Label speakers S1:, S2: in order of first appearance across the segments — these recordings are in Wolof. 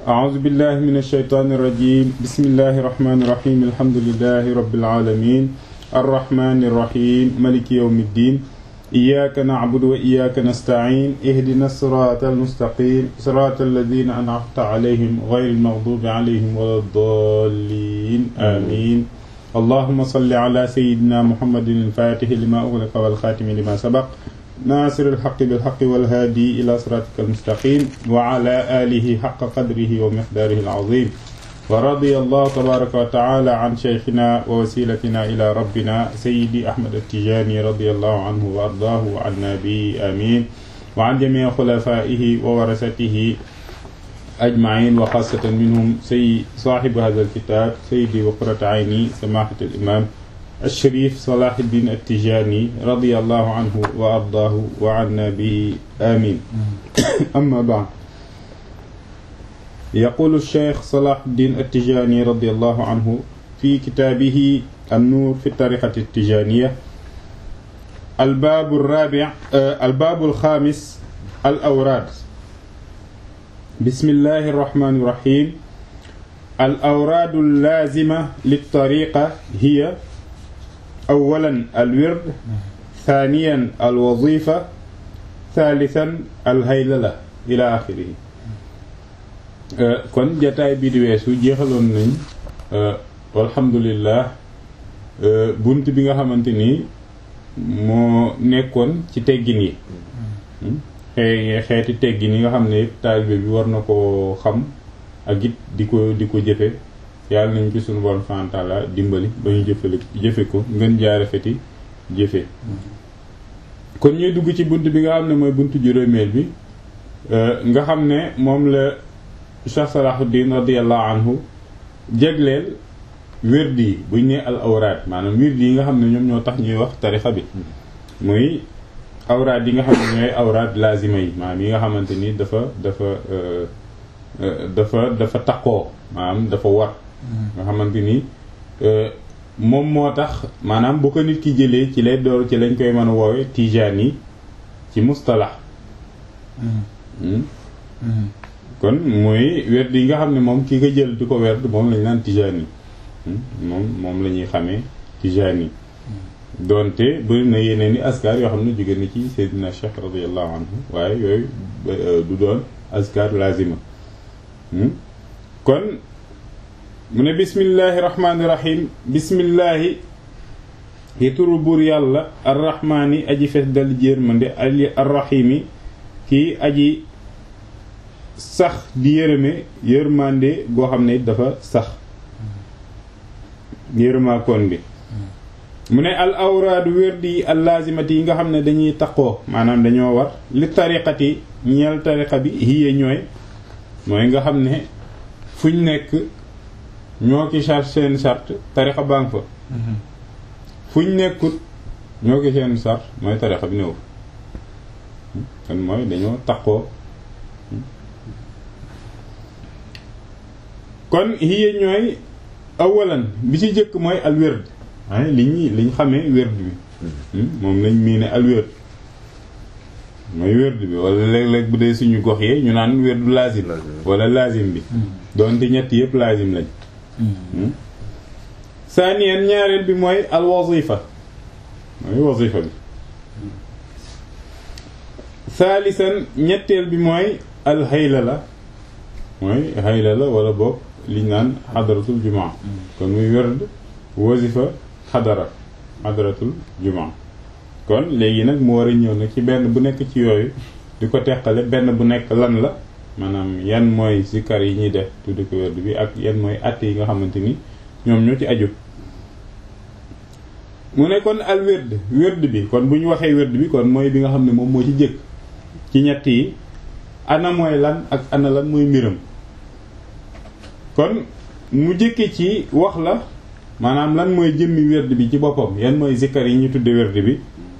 S1: أعوذ بالله من الشيطان الرجيم بسم الله الرحمن الرحيم الحمد لله رب العالمين الرحمن الرحيم ملك يوم الدين إياك نعبد وإياك نستعين اهدنا الصراط المستقيم صراط الذين أنعمت عليهم غير المغضوب عليهم ولا الضالين آمين اللهم صل على سيدنا محمد الفاتح لما أغلق والخاتم لما سبق ناصر الحق بالحق والهادي إلى صراطك المستقيم وعلى آله حق قدره ومقداره العظيم ورضي الله تبارك وتعالى عن شيخنا ووسيلتنا إلى ربنا سيدي أحمد التجاني رضي الله عنه وأرضاه وعنا به آمين وعن جميع خلفائه وورثته أجمعين وخاصة منهم سي صاحب هذا الكتاب سيدي وقرة عيني سماحة الإمام الشريف صلاح الدين التجاني رضي الله عنه وأرضاه وعنا به آمين أما بعد يقول الشيخ صلاح الدين التجاني رضي الله عنه في كتابه النور في الطريقة التجانية الباب الرابع الباب الخامس الأوراد بسم الله الرحمن الرحيم الأوراد اللازمة للطريقة هي أولا الورد ثانيا الوظيفة ثالثا الهيللة إلى آخره kon jataay bi di weesu jeexaloon nañ alhamdulilah bunt bi nga xamante ni moo nekkoon ci teggin yi xëy xeeti teggin yi nga xam ne taalibe bi war na koo xam ak it di ko di ko jëfe yàlla nañ ci suñu borom fantaala dimbali ba ñu jëfale jëfe ko ngeen jaare feti jëfe kon ñuy dugg ci bunt bi nga xam ne mooy buntu juróomeel bi nga xam ne moom la Cheikh Salahuddin radiyallahu anhu jégleel wérdi yi buñ ne al awraad maanaam wérdi yi nga xam ne ñoom ñoo tax ñuy wax tarixa bi muy awraad yi nga xam ne ñooy awraad lazima yi maanaam yi nga xamante ni dafa dafa dafa dafa takkoo maanaam dafa war nga xamante ni moom moo tax maanaam bu ko nit ki jëlee ci lay door ci lañ koy mën a woowe tijaan yi ci mustalax kon mooy werd yi nga xam ne moom ki nga jël di ko werd moom lañ naan tijaan yi moom moom la ñuy xamee tijaan yi doonte bëri na yeneen i askar yoo xam ne jóge na ci Seydina Cheikh radiallahu anhu waaye yooyu du doon askar lazima kon mu ne bismillahi rahmaani rahim bismillahi yi turu buur yàlla arrahmaani aji fees dal jéer mande ali arrahimi kii aji sax di yërëme yërmande goo xam ne dafa sax yërëmaakoon bi mu ne al awraadu wérdi yi al laazimati yi nga xam ne dañuy taqoo maanaam dañoo war li tariqati ñeel tariqa bi hiye ñooy mooy nga xam ne fuñ nekk ñoo ki charte seen charte tariqa baa ngi fa fuñ nekkut ñoo ki seen charte mooy tariqa bi néew kon mooy dañoo taqoo kon hiye ñooy awalan bi ci jëkk mooy al wérd ay li ñuy li ñu xamee wérd bi moom lañ mii ne al wérd mooy wérd bi wala léeg-léeg bu dee suñu gox yee ñu naan wérdu lazim wala lazim bi doonte ñett yëpp lazim lañ saaniyan ñaareel bi mooy al wazifa mooy wazifa bi saalisan ñetteel bi mooy al hayla la mooy hayla la wala boog liñ naan xadaratul jumaa kon muy werd wazifa xadara xadaratul jumaa kon léegi nag mu war a ñëw nag ci benn bu nekk ci yooyu di ko teqale benn bu nekk lan la maanaam yan mooy sikar yi ñuy def tuddi ko werd bi ak yan mooy àtte yi nga xamante ni ñoom ñoo ci aju mu ne kon al werd werd bi kon bu ñu waxee werd bi kon mooy bi nga xam ne moom moo ci jëkk ci ñett yi ana mooy lan ak ana lan mooy mbiram kon mu jëkke ci wax la maanaam lan mooy jëmmi werd bi ci boppam yan mooy zikkar yi ñu tudde werd bi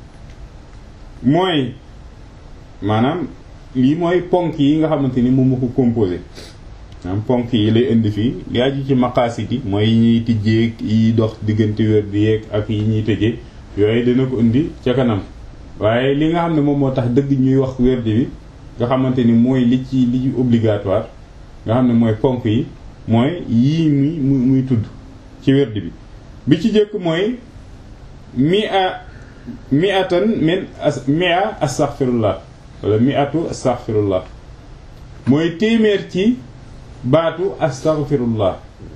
S1: mooy maanaam lii mooy ponk yi nga xamante ni moom moo ko composé maanaam ponk yi lay indi fii li aju ci maqaasit yi mooy yi ñuy tijjeeg yi dox diggante werd yeeg ak yi ñuy tëjee yooyu dina ko indi ca kanam waaye li nga xam ne moom moo tax dëgg ñuy wax werd bi nga xamante ni mooy li ci li ci obligatoire nga xam ne mooy ponk yi mooy yii muy muy tudd ci werd bi bi ci jëkk mooy mi a mi atan min as mi a astaghfirullah wala mi atu astaghfirullah mooy téeméer ci baatu astaghfirullah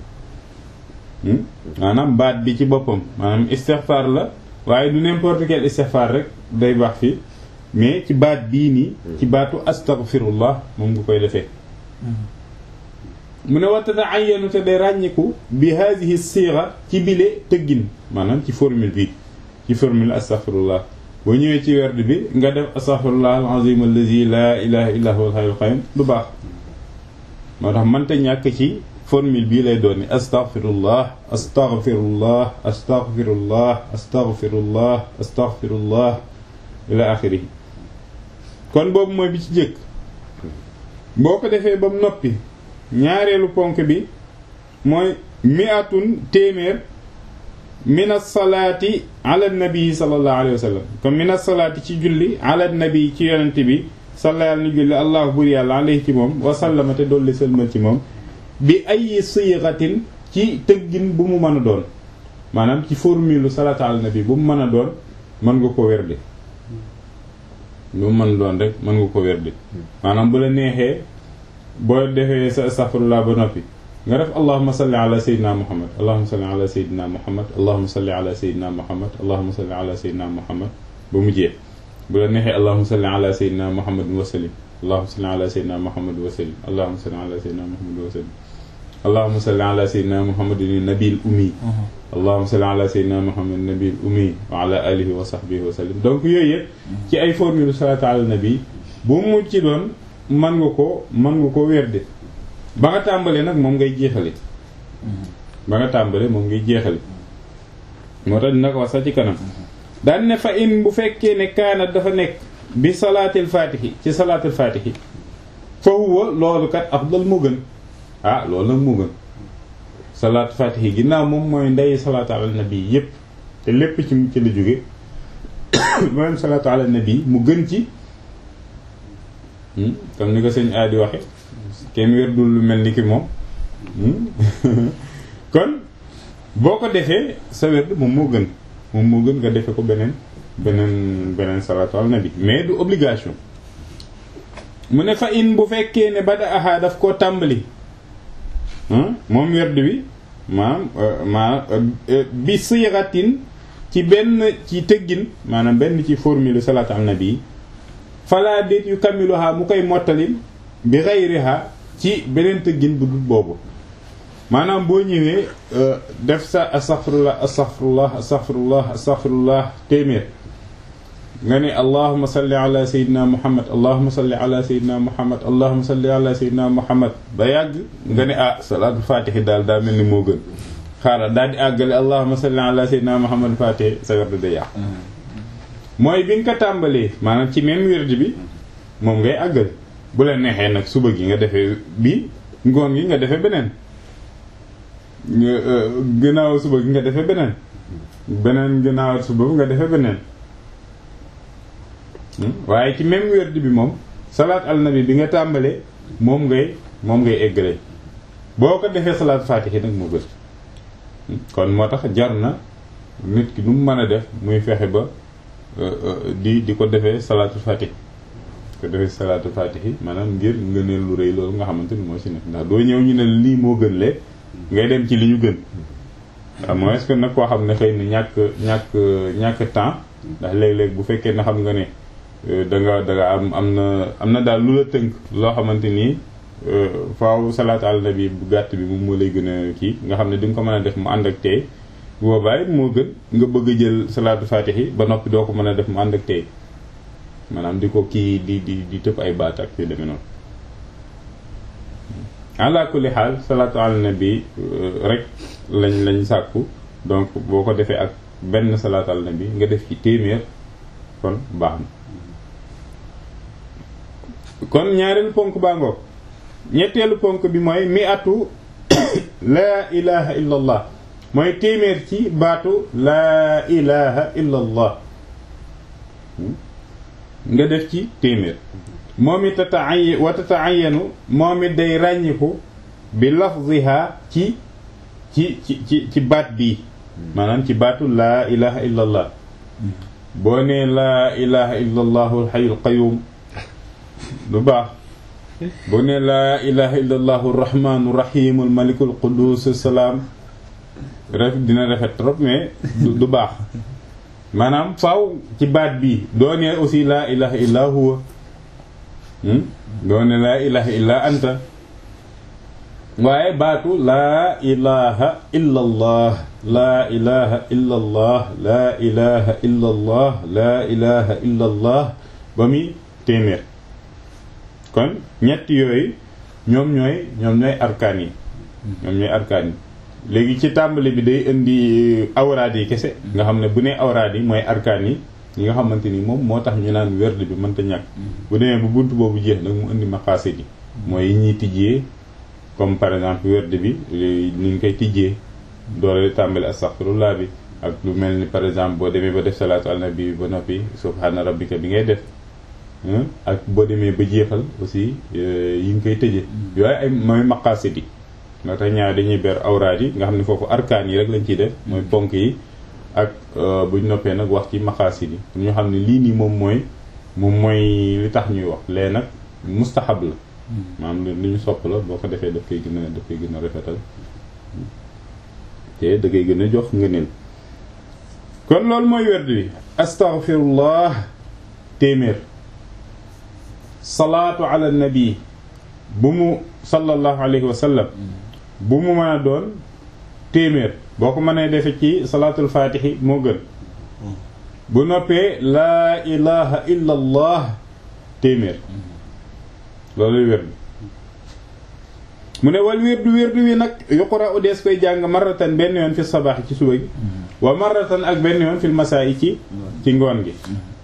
S1: maanaam baat bi ci boppam maanaam istighfar la waaye du n'importe quel istighfar rek day baax fi mais ci baat bii nii ci baatu astaghfirullah moom nga koy defee mu ne watata ayanu te day ràññiku bi hadihi siira ci bile tëggin maanaam ci formule bi ci formule astaghfirullah boo ñëwee ci werd bi nga def astaghfirullah al-azim allazi la ilaha illa huwa al-hayyul qayyum du baax moo tax mënta ñàkk ci formule bii lay doon ni astaghfirullah astaghfirullah astaghfirullah astaghfirullah astaghfirullah ila axiri kon boobu mooy bi ci jëkk boo ko defee ba mu noppi ñaareelu ponk bi mooy mi'atun téeméer mina salaati ala nabi sallallahu alayhi wa sallam comme mina salaati ci julli ala nabi ci yonent bi sallallahu ni julli allahu bur yàlla alayhi ci moom wasallama te dolli sëlmal ci moom bi ay siixatin ci tëggin bu mu mën a doon maanaam ci formule salaatu ala nabi bu mu mën a doon mën nga ko werde lu mu mën a doon rek mën nga ko werde maanaam bu la neexee boo defee sa astaghfirullah ba noppi nga def allahumma salli ala sayyidina muhammad allahumma salli ala sayyidina muhammad allahumma salli ala sayyidina muhammad allahumma salli ala sayyidina muhammad ba mu jeex bu la neexee allahumma salli ala sayyidina muhammad wa sallim allahumma salli ala sayyidina muhammad wa sallim allahumma salli ala sayyidina muhammad wa sallim allahumma salli ala sayyidina muhammadin nabil ummi allahumma salli ala sayyidina muhammad nabil ummi wa ala alihi wa sahbihi wa sallim donc yooyu yëpp ci ay formule salatu ala nabi bu mu ci doon mën nga ko mën nga ko werde ba nga tàmbalee nag moom ngay jeexale ba nga tàmbalee moom ngay jeexale moo tax dina ko wax sax ci kanam daan ne fa in bu fekkee ne kaanat dafa nekk bi salaatil faatihi ci salaatil faatihi fa huwa loolu kat afdal moo gën ah loolu nag moo gën salaatu faatihi ginnaaw moom mooy ndey salaatu ala nabi yépp te lépp ci ci la jóge mooy salaatu ala nabi mu gën ci comme ni ko sëñ aadi waxe kenn werdul lu mel ni ki moom kon boo ko defee sa werd moom moo gën moom moo gën nga defe ko beneen beneen beneen salaatu ala nabi mais du obligation mu ne fa in bu fekkee ne bada aha daf koo tàmbali moom werd bi maanaam maanaam bi siratin ci benn ci tëggin maanaam benn ci formule salaatu ala nabi fala déet yu kamiluha mu koy mottalin bi xayriha ci beneen tëggin bu dul boobu maanaam boo ñëwee def sa astaghfirullah astaghfirullah astaghfirullah astaghfirullah téeméer nga ne allahuma salli ala sayyidina muhammad allahuma salli ala sayyidina muhammad allahuma salli ala sayyidina muhammad ba yàgg nga ne ah salaatul fatihi daal daa mel ni moo gën xaaral daal di àggale allahuma salli ala sayyidina muhammad fatihi sa werd da yàq mooy bi nga ko tàmbalee maanaam ci même werd bi moom ngay àggale bu la neexee nag suba gi nga defee bi ngoon gi nga defee beneen gannaaw suba gi nga defee beneen beneen gannaaw suba nga defee beneen waaye ci même werd bi moom salaat al nabi bi nga tàmbalee moom ngay moom ngay eggale boo ko defee salaat faatihi nag moo gën kon moo tax jar na nit ki nu mu mën a def muy fexe ba di di ko defee salaatul faatihi ko defee salaatul faatihi maanaam ngir ngëneel lu rëy loolu nga xamante ni moo ci nekk ndax doo ñëw ñu ne lii moo gën lee ngay dem ci li ñu gën waaw mooy est-ce que nag koo xam ne xëy na ñàkk ñàkk ñàkk temps ndax léeg-léeg bu fekkee na xam nga ne da nga da nga am am na am na daal lu la tënk loo xamante nii faaw salaatu ala nabi bu gàtt bi moom moo lay gën a kii nga xam ne di nga ko mën a def mu ànd ak tey bu boobaa it moo gën nga bëgg a jël salaatu faatihi ba noppi doo ko mën a def mu ànd ak tey maanaam di ko kii di di di tëb ay baat ak yu demee noonu ala kulli xaal salaatu ala nabi rek lañ lañ sàkku donc boo ko defee ak benn salaatu ala nabi nga def ci téeméer kon baax na kon ñaareelu ponk baa ngoog ñetteelu ponk bi mooy mi atu laa ilaha illa allah mooy téeméer ci baatu laa ilaha illa allah nga def ci téeméer moom it tataay wa tataayanu moom it day ràññiku bi lafziha ci ci ci ci ci baat bii maanaam ci baatu laa ilaha illa allah boo nee laa ilaha illa allahu alxayul qayum du baax boo nee laa ilaha illa allahu arrahmanu rahim almaliku alqudus salaam ref dina rafet trop mais du baax maanaam faaw ci baat bii doo nee aussi laa ilaha illa huwa doo ne laa ilaha illa anta waaye baatu laa ilaha illa allah laa ilaha illa allah laa ilaha illa allah laa ilaha illa allah ba muy téeméer kon ñett yooyu ñoom ñooy ñoom ñooy arkaan yi ñoom ñooy arkaan yi léegi ci tàmbali bi day indi awraad yi kese nga xam ne bu nee awraad yi mooy arkaan yi ñi nga xamante ni moom moo tax ñu naan werd bi mënta ñàkk bu demee bu bunt boobu jeex nag mu indi maqaasid yi mooy yi ñuy tijjee comme par exemple werd bi ni ñu koy tijjee doole tàmbali astaghfirullah bi ak lu mel ni par exemple boo demee ba def salaatu al nabi ba noppi subhaana rabbika bi ngay def ak boo demee ba jeexal aussi yi nga koy tëjee yooyu ay mooy maqaasid yi moo tax ñaar dañuy ber awraad yi nga xam ne foofu arkaan yi rek lañ ciy def mooy ponk yi ak buñ noppee nag wax ci maqaasid yi ñu xam ne lii nii moom mooy moom mooy li tax ñuy wax lee nag mustahab la maanaam li ñu sopp la boo ko defee daf koy gën a daf koy gën a rafetal te da koy gën a jox ngëneel kon loolu mooy werd wi astaghfirullah téeméer salaatu ala nabi bu mu sallallahu alayhi wa sallam bu mu mën a doon téeméer boo ko mënee defe ci salaatul faatixi moo gën bu noppee laa ilaha illa allah téeméer looluy wérdu mu ne wal wérdu wérdu wi nag yuqra u dees koy jàng marratan benn yoon fi sabaax ci suba gi wa marratan ak benn yoon fil masaa yi ci ci ngoon gi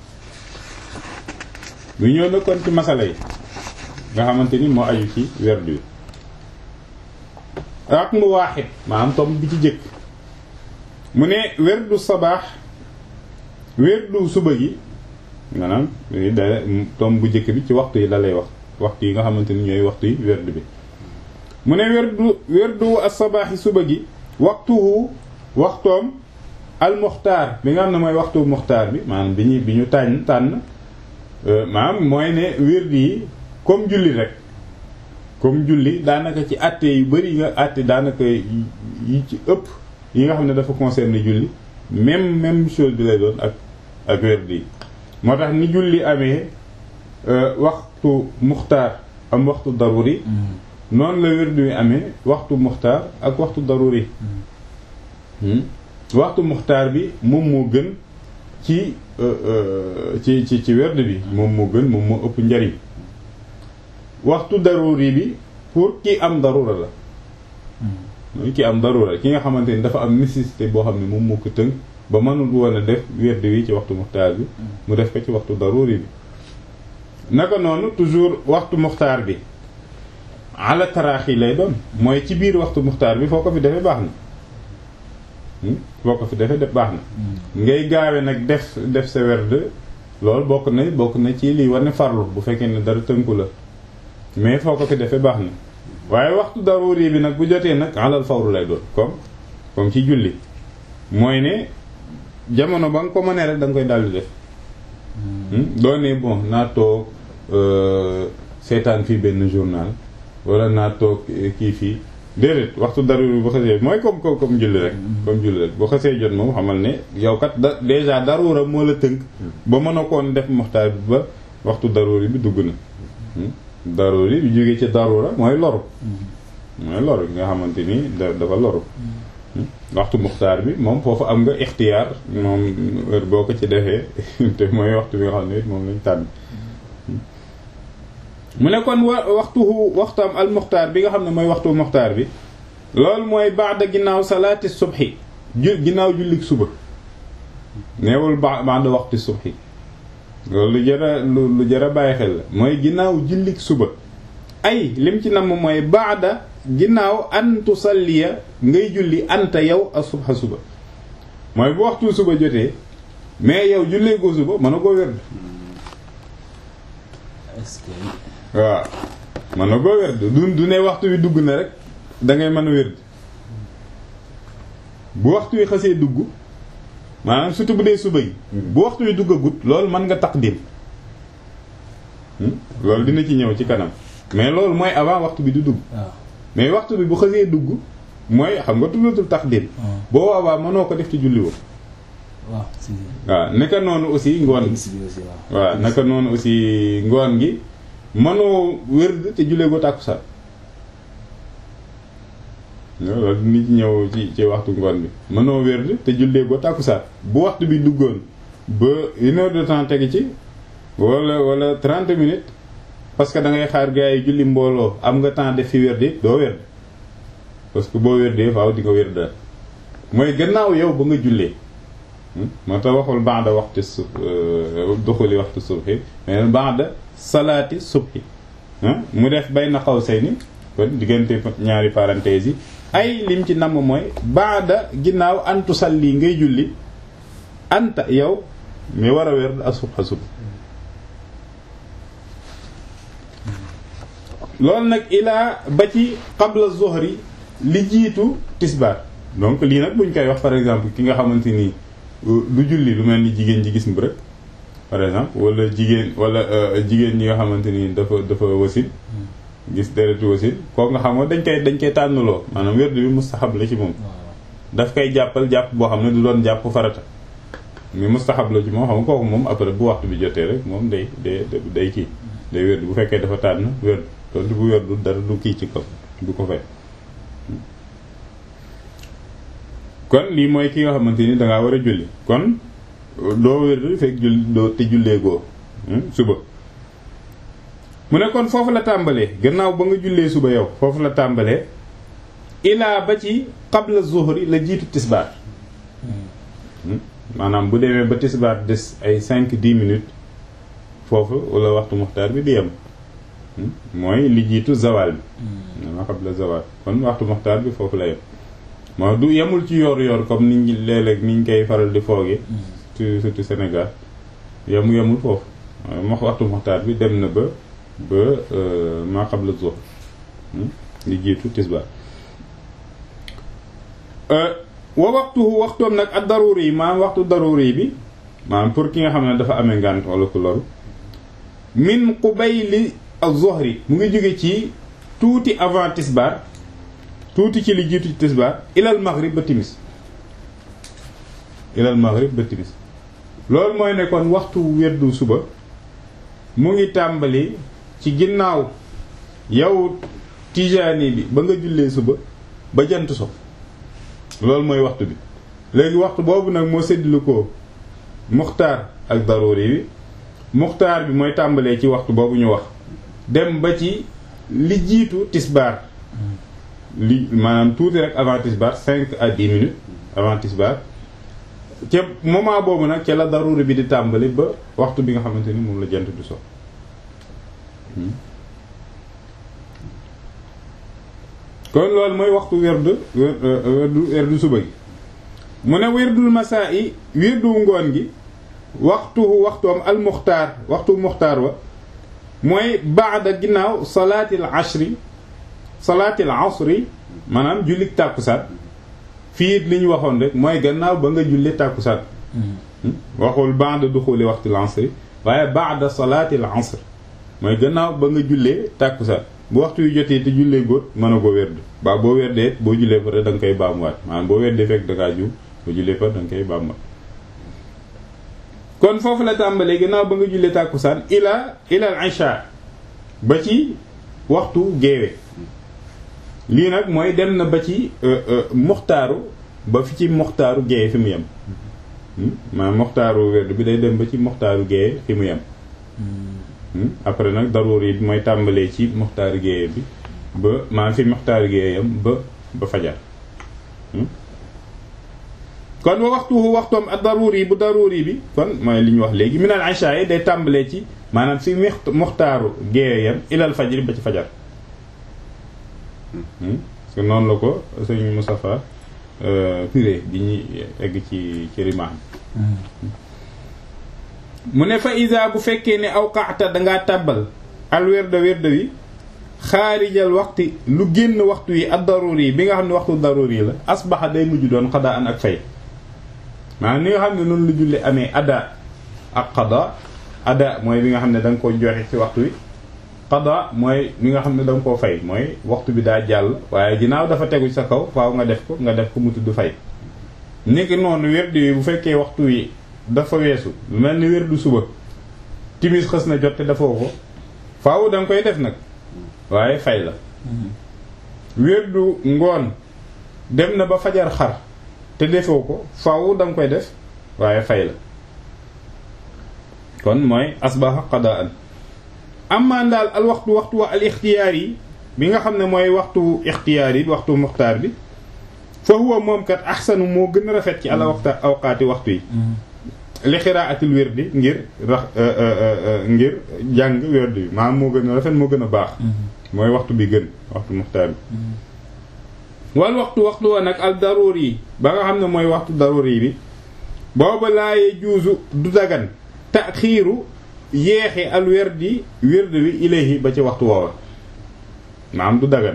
S1: mu ñëw na kon ci masala yi nga xamante ni moo aju ci wérdu wi ak mu waaxit maanaam tom bi ci jëkk mu ne wérdu sabaax wérdu suba gi maanaam da tom bu jëkk bi ci waxtu yi la lay wax waxtu yi nga xamante ni ñooy waxtu yi wérdu bi mu ne wérdu wérdu as-sabaaxi suba gi waxtuhu waxtoom al-muxtaar bi nga xam ne mooy waxtu muxtaar bi maanaam bi ñu bi ñu tànn tànn maanaam mooy ne wérdu yi comme julli rek comme julli daanaka ci àtte yu bari yi nga àtte daanaka yi ci ëpp yi nga xam ne dafa concerner julli même même chose bi lay doon ak ak wérdu yi moo tax ni julli amee waxtu muxtaar am waxtu daruri noonu la wérdu wi amee waxtu muxtaar ak waxtu daruri waxtu muxtaar bi moom moo gën ci ci ci ci wérdu bi moom moo gën moom moo ëpp njariñ waxtu daruri bi pour ki am darura la mooy ki am darura ki nga xamante ni dafa am nécessité boo xam ne moom moo ko tënk ba mënul woon a def wérdu wi ci waxtu muxtaar bi mu def ko ci waxtu daruri bi naka noonu toujours waxtu muxtaar bi ala taraaxi lay doon mooy ci biir waxtu muxtaar bi foo ko fi defee baax na foo ko fi defee def baax na ngay gaawe nag def def sa werd loolu bokk na bokk na ci lii war ne farlu bu fekkee ne dara tënku la mais foo ko fi defee baax na waaye waxtu daruri bi nag bu jotee nag alal fawru lay doon comme comme ci julli mooy ne jamono ba nga ko mënee rek da nga koy daldi def doo ne bon naa toog seetaan fii benn journal wala naa toog kii fii déedéet waxtu daruri bu xasee mooy comme comme comme julli rek comme julli rek bu xasee jot moom xamal ne yow kat da déjà darura moo la tënk ba mën a koon def muxtaar bi ba waxtu daruri bi dugg na daruri bi jógee ci darura mooy loru mooy loru nga xamante ni da dafa loru waxtu muxtaar bi moom foofu am nga ixtiyaar moom heure boo ko ci defee te mooy waxtu bi nga xam ne it moom lañ tànn mu ne kon wa waxtu waxtam al muxtaar bi nga xam ne mooy waxtu muxtaar bi loolu mooy baada ginnaaw salaati subhi ju ginnaaw jullik suba neewul ba baada waxtu subhi loolu lu jara lu lu jara bàyyi xel la mooy ginnaaw jullik suba ay lim ci namm mooy baada ginnaaw an tusalliya ngay julli anta yow a subha suba mooy bu waxtu suba jotee mais yow jullee goo suba mën a koo wérd
S2: est-ce que
S1: waaw mën na koo wérd du du ne waxtu wi dugg na rek da ngay mën a wérd bu waxtu wi xasee dugg maanaam surtout bu dee suba gi bu waxtu wi duggagut loolu mën nga taqdim loolu dina ci ñëw ci kanam mais loolu mooy avant waxtu bi du dugg
S2: waaw
S1: mais waxtu bi bu xasee dugg mooy xam nga tuddatul taqdim boo waawaa mënoo ko def ci julli woo
S2: waaw si
S1: waaw naka noonu aussi ngoon gi
S2: si bi aussi waaw
S1: waaw naka noonu aussi ngoon gi mënoo wérd te jullee ko tàkkusaan loolu nit ñëw ci ci waxtu ngoon bi mënoo wérd te jullee ko tàkkusaan bu waxtu bi duggoon ba une heure de temps tegi ci wala wala trente minutes parce que da ngay xaar gars yi julli mbooloo am nga temps def fi wérd doo wérd parce que boo wérdee faaw di nga wérd mooy gannaaw yow ba nga jullee moo tax waxul ba'da waxtu su duxuli waxtu subhi mais ba'da salaati subhi mu def bayna qawsayni kon diggante ñaari parenthèses yi ay lim ci namm mooy ba'da ginnaaw antu salli ngay julli anta yow mi war a wér ak subha sub loolu nag ilaa ba ci qabla zuhri li jiitu tisbaar donc lii nag buñ koy wax par exemple ki nga xamante nii du julli lu mel ni jigéen ji gis mbërëg par exemple wala jigéen wala jigéen ñi nga xamante ni dafa dafa wasin gis deretu wasin kooku nga xam nga dañ koy dañ koy tànnaloo maanaam wérdu bi mustaxab la ci moom daf koy jàppal jàpp boo xam ne du doon jàpp farata mi mustaxab la ci moom xam nga kooku moom après bu waxtu bi jotee rek moom day day day kii day wérdu bu fekkee dafa tànn wérdu tontu bu wérdu dara du kii ci kaw du ko fay kon lii mooy ki nga xamante ni dangaa war a julli kon doo wér fekk julli doo te jullee goo suba mu ne kon foofu la tàmbalee gannaaw ba nga jullee suba yow foofu la tàmbalee ilaa ba ci qabla zuhri la jiitu tisbaar maanaam bu demee ba tisbaar des ay cinq dix minutes foofu wala waxtu muxtaar bi di yem mooy li jiitu zawal bi maanaam qabla zawal kon waxtu muxtaar bi foofu la yem moo du yemul ci yoor yoor comme niñ ñi léeg-léeg niñ koy faral di fooge surtout Sénégal yemu yemul foofu mo waxtu muxtaar bi dem na ba ba maa qabla zuhr li jiitu tisbaar wa waxtuhu waxtoom nag ak daruri yi maanaam waxtu daruri bi maanaam pour ki nga xam ne dafa amee ngànt wala ku loru min qubayli az-zuhri mu ngi jóge ci tuuti avant tisbaar tuuti ci li jiitu ci tisbaar ilal maghrib ba timis ilal maghrib ba timis loolu mooy ne kon waxtu weddu suba mu ngi tàmbali ci ginnaaw yow tijaani bi ba nga jullee suba ba jant so loolu mooy waxtu bi léegi waxtu boobu nag moo séddlu ko muxtaar ak daruri bi muxtaar bi mooy tàmbalee ci waxtu boobu ñu wax dem ba ci li jiitu tisbaar li maanaam tuuti rek avant tisbaar cinq à dix minutes avant tisbaar ca moment boobu nag ca la daruri bi di tàmbali ba waxtu bi nga xamante ni moom la jant du so kon loolu mooy waxtu werdu werdu werdu suba gi mu ne werdul masaa yi werdu ngoon gi waxtu waxtoom al muxtaar waxtu muxtaar wa mooy baada ginnaaw salaatil ashri salaatil asri maanaam jullik tàkkusaan fii li ñu waxoon rek mooy gannaaw ba nga julli tàkkusaan waxul baada duxuli waxtil asri waaye baada salaatil asr mooy gannaaw ba nga jullee tàkkusaan bu waxtu yu jotee te jullee góot mën a ko werd ba boo werdee boo jullee pare da nga koy baamuwaat maanaam boo werdee fekk da ngaa juum boo jullee pare da nga koy baamuwaat kon foofu la tàmbalee gannaaw ba nga jullee tàkkusaan ila ila al isha ba ci waxtu géewe lii nag mooy dem na ba ci muxtaaru ba fi ci muxtaaru géeye fi mu yem maanaam muxtaaru werd bi day dem ba ci muxtaaru géeye fi mu yem après nag daruur yi mooy tàmbalee ci muxtaaru géeye bi ba maanaam fi muxtaaru géeye yam ba ba fajar kon wa waxtu waxtoom ak daruur yi bu daruur yi bi kon mooy li ñu wax léegi minal isha yi day tàmbalee ci maanaam fi muxtaaru géeye yam ilal fajri ba ci fajar parce que noonu la ko sëñ Moustapha piré bi ñuy egg ci ci rimaan mu ne fa isa bu fekkee ne awqaata dangaa tàbbal al werda werda wi xaarijal waxti lu génn waxtu yi ak daruri yi bi nga xam ne waxtu daruri la asbaxa day mujj doon xadaa an ak fay maanaam ni nga xam ne noonu lu julli amee ada ak xada ada mooy bi nga xam ne da nga ko joxe ci waxtu wi xada mooy li nga xam ne da nga koo fay mooy waxtu bi daa jàll waaye ginnaaw dafa tegu sa kaw faaw nga def ko nga def ko mu tudd fay niki noonu werdu yi bu fekkee waxtu wi dafa weesu lu mel ni werdu suba timis xës na jot te dafoo ko faaw da nga koy def nag waaye fay la werdu ngoon dem na ba fajar xar te defoo ko faaw da nga koy def waaye fay la kon mooy asbaha qadaan amaan daal al waxtu waxtu wa al ixtiyaar yi bi nga xam ne mooy waxtu ixtiyaar yi waxtu muxtaar bi fa huwa moom kat axsanu moo gën a rafet ci ala waxta awqaati waxtu yi li xiraatil wirdi ngir rax ngir jàng wirdi bi maanaam moo gën a rafet moo gën a baax mooy waxtu bi gën waxtu muxtaar bi wal waxtu waxtu wa nag al daruur yi ba nga xam ne mooy waxtu daruur yi bi booba laaye juusu du dagan taxiiru yeexi al wirdi wirdi wi ilayhi ba ci waxtu woowa maanaam du dagan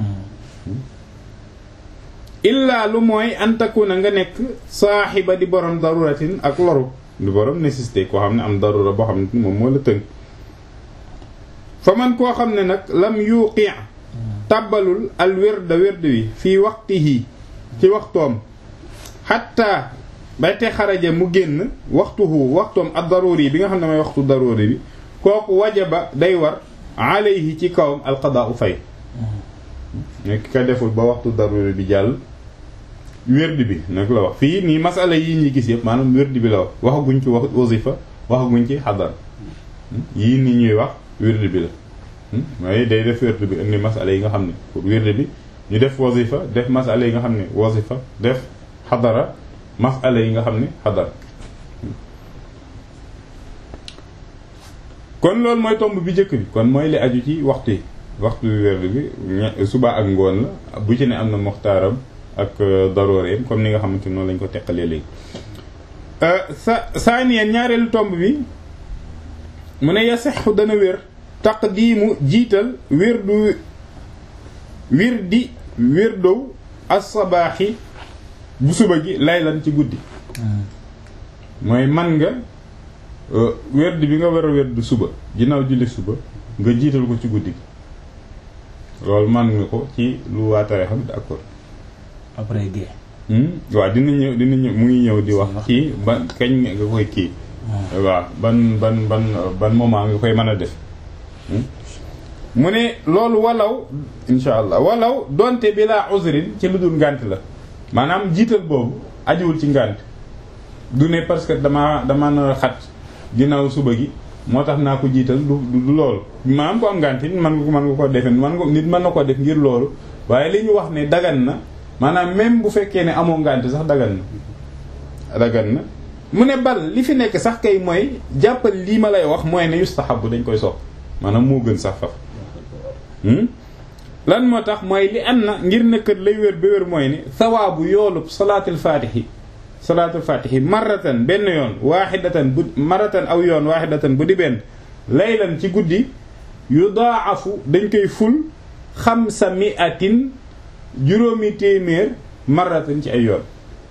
S1: illaa lu mooy antakuna nga nekk saaxiba di borom daruratin ak loru di borom nécessité koo xam ne am darura boo xam ne moom moo la tënk fa man koo xam ne nag lam yuqi tàbbalul al wirda wird wi fii waxtihi ci waxtoom xatta bay te xaraja mu génn waxtuhu waxtoom ak daruri bi nga xam ne mooy waxtu daruri bi kooku wajaba day war alayhi ci kawam alqadaa u fay nekk ka deful ba waxtu daruri bi jàll wérdi bi nag la wax fii nii masala yi ñuy gis yëpp maanaam wérdi bi la wax waxaguñ ci wax wasifa waxaguñ ci xadar yii nii ñuy wax wérdi bi la mooy day def wérdi bi indi masala yi nga xam ne pour wérdi bi ñu def wasifa def masala yi nga xam ne wasifa def xadara masala yi nga xam ne xadara kon loolu mooy tomb bi njëkk bi kon mooy li aju ci waxtu yi waxtu wérdi bi suba ak ngoon la bu ci ne am na muxtaaram ak darooreem comme ni nga xamante noonu lañ ko teqalee léegi sa saaniyeen ñaareelu tomb bi mu ne yasexu dana wér taqdiimu jiital wérdu wirdi wérdow as-sabaaxi bu suba gi laylan ci guddi mooy man nga wérdi bi nga war a wérdu suba ginnaaw julli suba nga jiital ko ci guddi gi loolu man nga ko ci lu waatare xam d'accord
S2: après gée.
S1: waaw dina ñëw dina ñëw mu ngi ñëw di wax kii ban kañ nga koy kii. waaw ban ban ban ban moment nga koy mën a def. mu ne loolu walaw insha allah walaw donte bi laa uzrin ci lu dul ngànt la maanaam jiital boobu ajuwul ci ngànt du ne parce que dama dama na xat ginnaaw suba gi moo tax naa ko jiital du du loolu maanaam ko am ngànt it man nga ko mën nga ko defee man nga nit mën na ko def ngir loolu waaye li ñu wax ne dagan na. maanaam même bu fekkee ne amoo ngànt sax dagan na dagan na mu ne bal li fi nekk sax kay mooy jàppal lii ma lay wax mooy ne yustahabu dañ koy sopp maanaam moo gën sax faf lan moo tax mooy li am na ngir nëkkat lay wér ba wér mooy ne sawaabu yoolub salaatul faatihi salaatul faatihi marratan benn yoon waaxidatan bu marratan aw yoon waaxidatan bu di benn laylan ci guddi yudaafu dañ koy ful xamsa miatin juróomi téeméer marratan ci ay yoon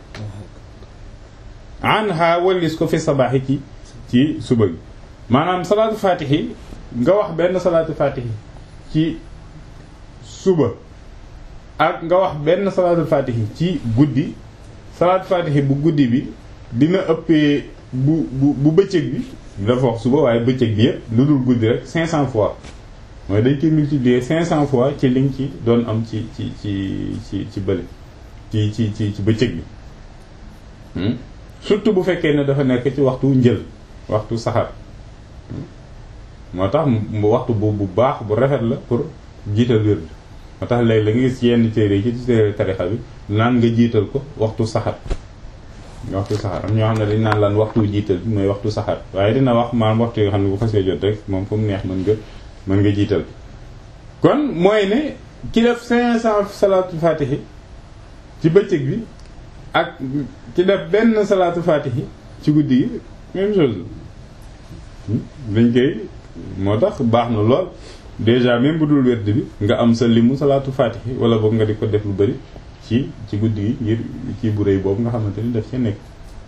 S1: anha wallis ko fi sabaaxi ci ci suba gi maanaam salaatu faatixi nga wax benn salaatu faatixi ci suba ak nga wax benn salaatu faatixi ci guddi salaatu faatixi bu guddi bi dina ëppee bu bu bu bëccëg bi dafa wax suba waaye bëccëg bi yëpp lu dul guddi rek 500 fois mooy dañ koy multiplier 500 fois ci liñ ci doon am ci ci ci ci ci bële ci ci ci ci bëccëg bi surtout bu fekkee ne dafa nekk ci waxtu njël waxtu saxaar moo tax waxtu bu bu baax bu rafet la pour jiital wird moo tax léegi la nga gis yenn téere yi ci téere tarixa bi naan nga jiital ko waxtu saxaar waxtu saxaar am ñoo xam ne dañ naan lan waxtu jiital bi mooy waxtu saxaar waaye dina wax maanaam waxtu yoo xam ne bu xasee jot rek moom fu mu neex mën nga mën nga jiital kon mooy ne ki def 500 salaatu fatihi ci bëccëg bi ak ci def benn salaatu fatihi ci guddi gi même chose dañ koy moo tax baax na lool déjà même bu dul werd bi nga am sa limu salaatu faatihi wala boog nga di ko def lu bari ci ci guddi gi ngir ci bu rëy boobu nga xamante ni daf ca nekk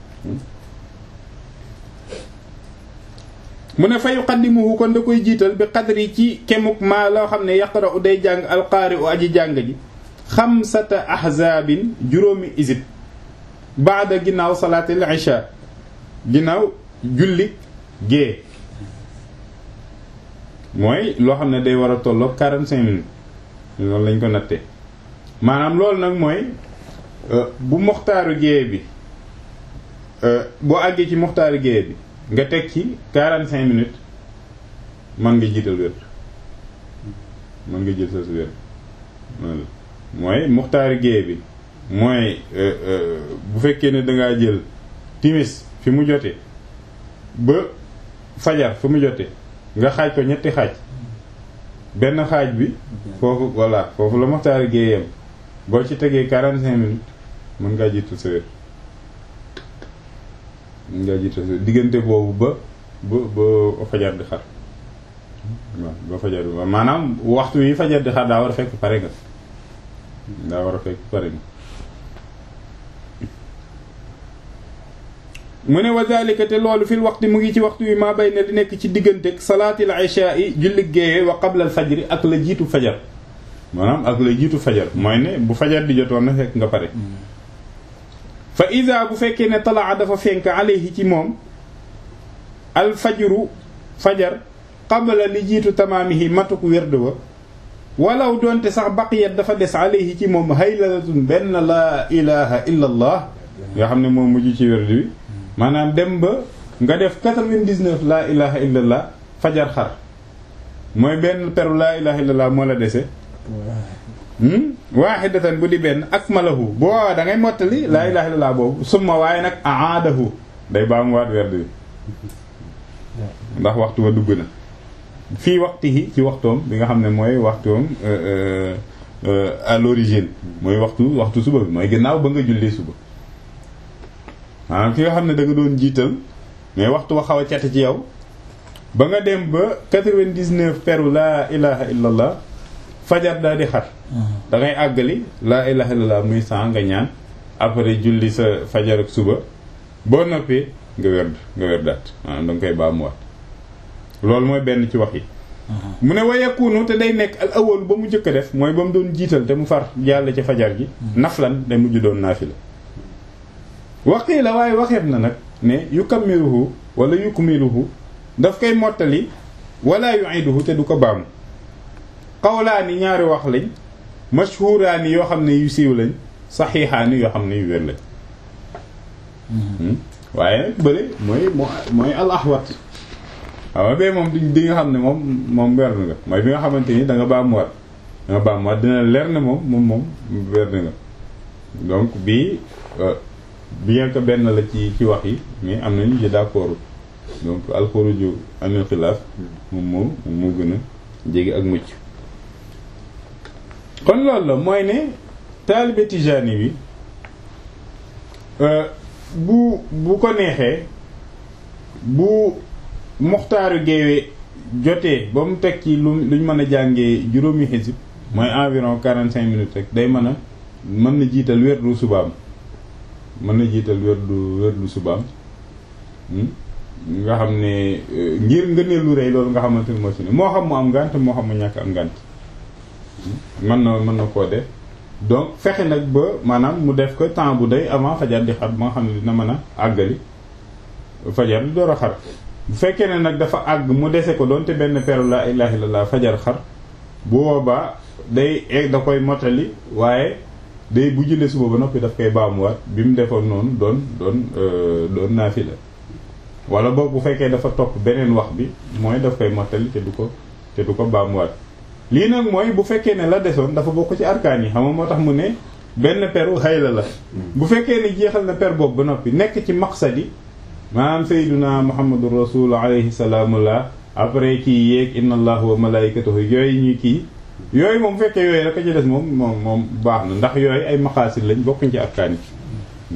S1: mu ne fa yuqaddimuhu kon da koy jiital bi qadri ci kemuk maa loo xam ne yaqra'u day jàng alqaari u aji jàng ji xamsata ahzaabin juróomi isib baada ginnaaw salaatil isha ginnaaw julli gée mooy loo xam ne day war a tolloog 45 minutes loolu lañ ko nattee maanaam loolu nag mooy bu moxtaaru gée bi boo àggee ci moxtaaru gée bi nga teg ci 45 minutes mën nga jiital wér mën nga jël sa su wér mooy muxtaari géey bi mooy bu fekkee ne dangaa jël timis fi mu jote ba fajar fi mu jote nga xaaj ko ñetti xaaj benn xaaj bi foofu voilà foofu la muxtaari géeyam boo ci tegee 45 minutes mën ngaa jiital sa wér mën ngaa jiital sa wér diggante boobu ba ba ba fajar di xar waaw ba fajar di maanaam waxtu yi fajar di xar daa war a fekk pare nga daa war a fekk pare nga mu ne wa zalika te loolu fil waxti mu ngi ci waxtu wi maa bay ne di nekk ci diggante salaatil isha yi julli géeye wa qabla al fajri ak la jiitu fajar maanaam ak la jiitu fajar mooy ne bu fajar di jotoon na fekk nga pare fa ida bu fekkee ne talaa dafa fenk alayhi ci moom al fajru fajar qabla li jiitu tamaamihi matuk werd wa walaw doonte sax baqiyat dafa des alayhi ci moom haylalatun benn laa ilaha illa allah nga xam ne moom mujj ci werd bi maanaam dem ba nga def 99 laa ilaha illa allah fajar xar mooy benn peru laa ilaha illa allah moo la dese waahidatan bu di benn akmalahu boo waawaa da ngay mottali laa ilaha illa allah boobu summa waaye nag aadahu day baamu waat werd bi ndax waxtu wa dugg na fii waxtihi ci waxtoom bi nga xam ne mooy waxtoom à l'origine mooy waxtu waxtu suba bi mooy ginnaaw ba nga jullee suba maanaam ki nga xam ne da nga doon jiital mais waxtu wa xaw a cati ci yow ba nga dem ba 99 peru laa ilaha illallah fajar daal di xar da ngay àggali laa ilaha illallah muy san nga ñaan après julli sa fajar ak suba boo noppee nga werd nga werdaat maanaam da nga koy baamuwaat loolu mooy benn ci wax yi mu ne wayakunu te day nekk al awal ba mu jëkk a def mooy ba mu doon jiital te mu far jàll ci fajar gi naflan day mujj doon naafila waqii la waaye waxeet na nag ne yukammiluhu wala yukmiluhu daf koy mottali wala yu'iduhu te du ko baamu xawlaani ñaari wax lañ mashhuraani yoo xam ne yu siiw lañ saxiixaani yoo xam ne yu wér lañ waaye nag bële mooy mooy al ahwat waaw bee moom di nga xam ne moom moom weer nga mooy bi nga xamante ni da nga baamuwaat da nga baamuwaat dina leer ne moom moom moom weer nga donc bii bien que benn la ci ci wax yi mais am nañu ci d'accord donc alxuruju anil xilaaf moom moo moom moo gën a jege ak mucc kon loolu la mooy ne taalibe tijaani bi bu bu ko neexee bu muxtaaru géewe jotee ba mu teg ci lu luñ mën a jàngee juróomi xisib mooy environ quarante cinq minutes rek day mën a mën na jiital werdu subaam mën na jiital werdu werdu subaam nga xam ne ngir ngëneel lu rëy loolu nga xamante ni moo ci ne moo xam mu am ngànt moo xam mu ñàkk am ngànt mën na mën na koo def donc fexe nag ba maanaam mu def ko temps bu day avant fajar di xar ba nga xam ne dina mën a àggali fajar di door a xar bu fekkee ne nag dafa àgg mu dese ko doonte benn peru laa ilaaha illallaah fajar xar bu boobaa day egg da koy motali waaye day bu jullee suba ba noppi daf koy baamuwaat bi mu defoon noonu doon doon doon naafila wala boog bu fekkee dafa topp beneen wax bi mooy daf koy mottali te du ko te du ko baamuwaat lii nag mooy bu fekkee ne la desoon dafa bokk ci arkaan yi xam nga moo tax mu ne benn peru xayla la bu fekkee ne jeexal na per boobu ba noppi nekk ci maqsadi maanaam sayyiduna muhammadu rasul alayhi salaamullah après kii yeeg inna allah wa malaikatahu yooyu ñuy kii yooyu moom bu fekkee yooyu rek a ci des moom moom moom baax na ndax yooyu ay maqaasid lañ bokkuñ ci arkaan yi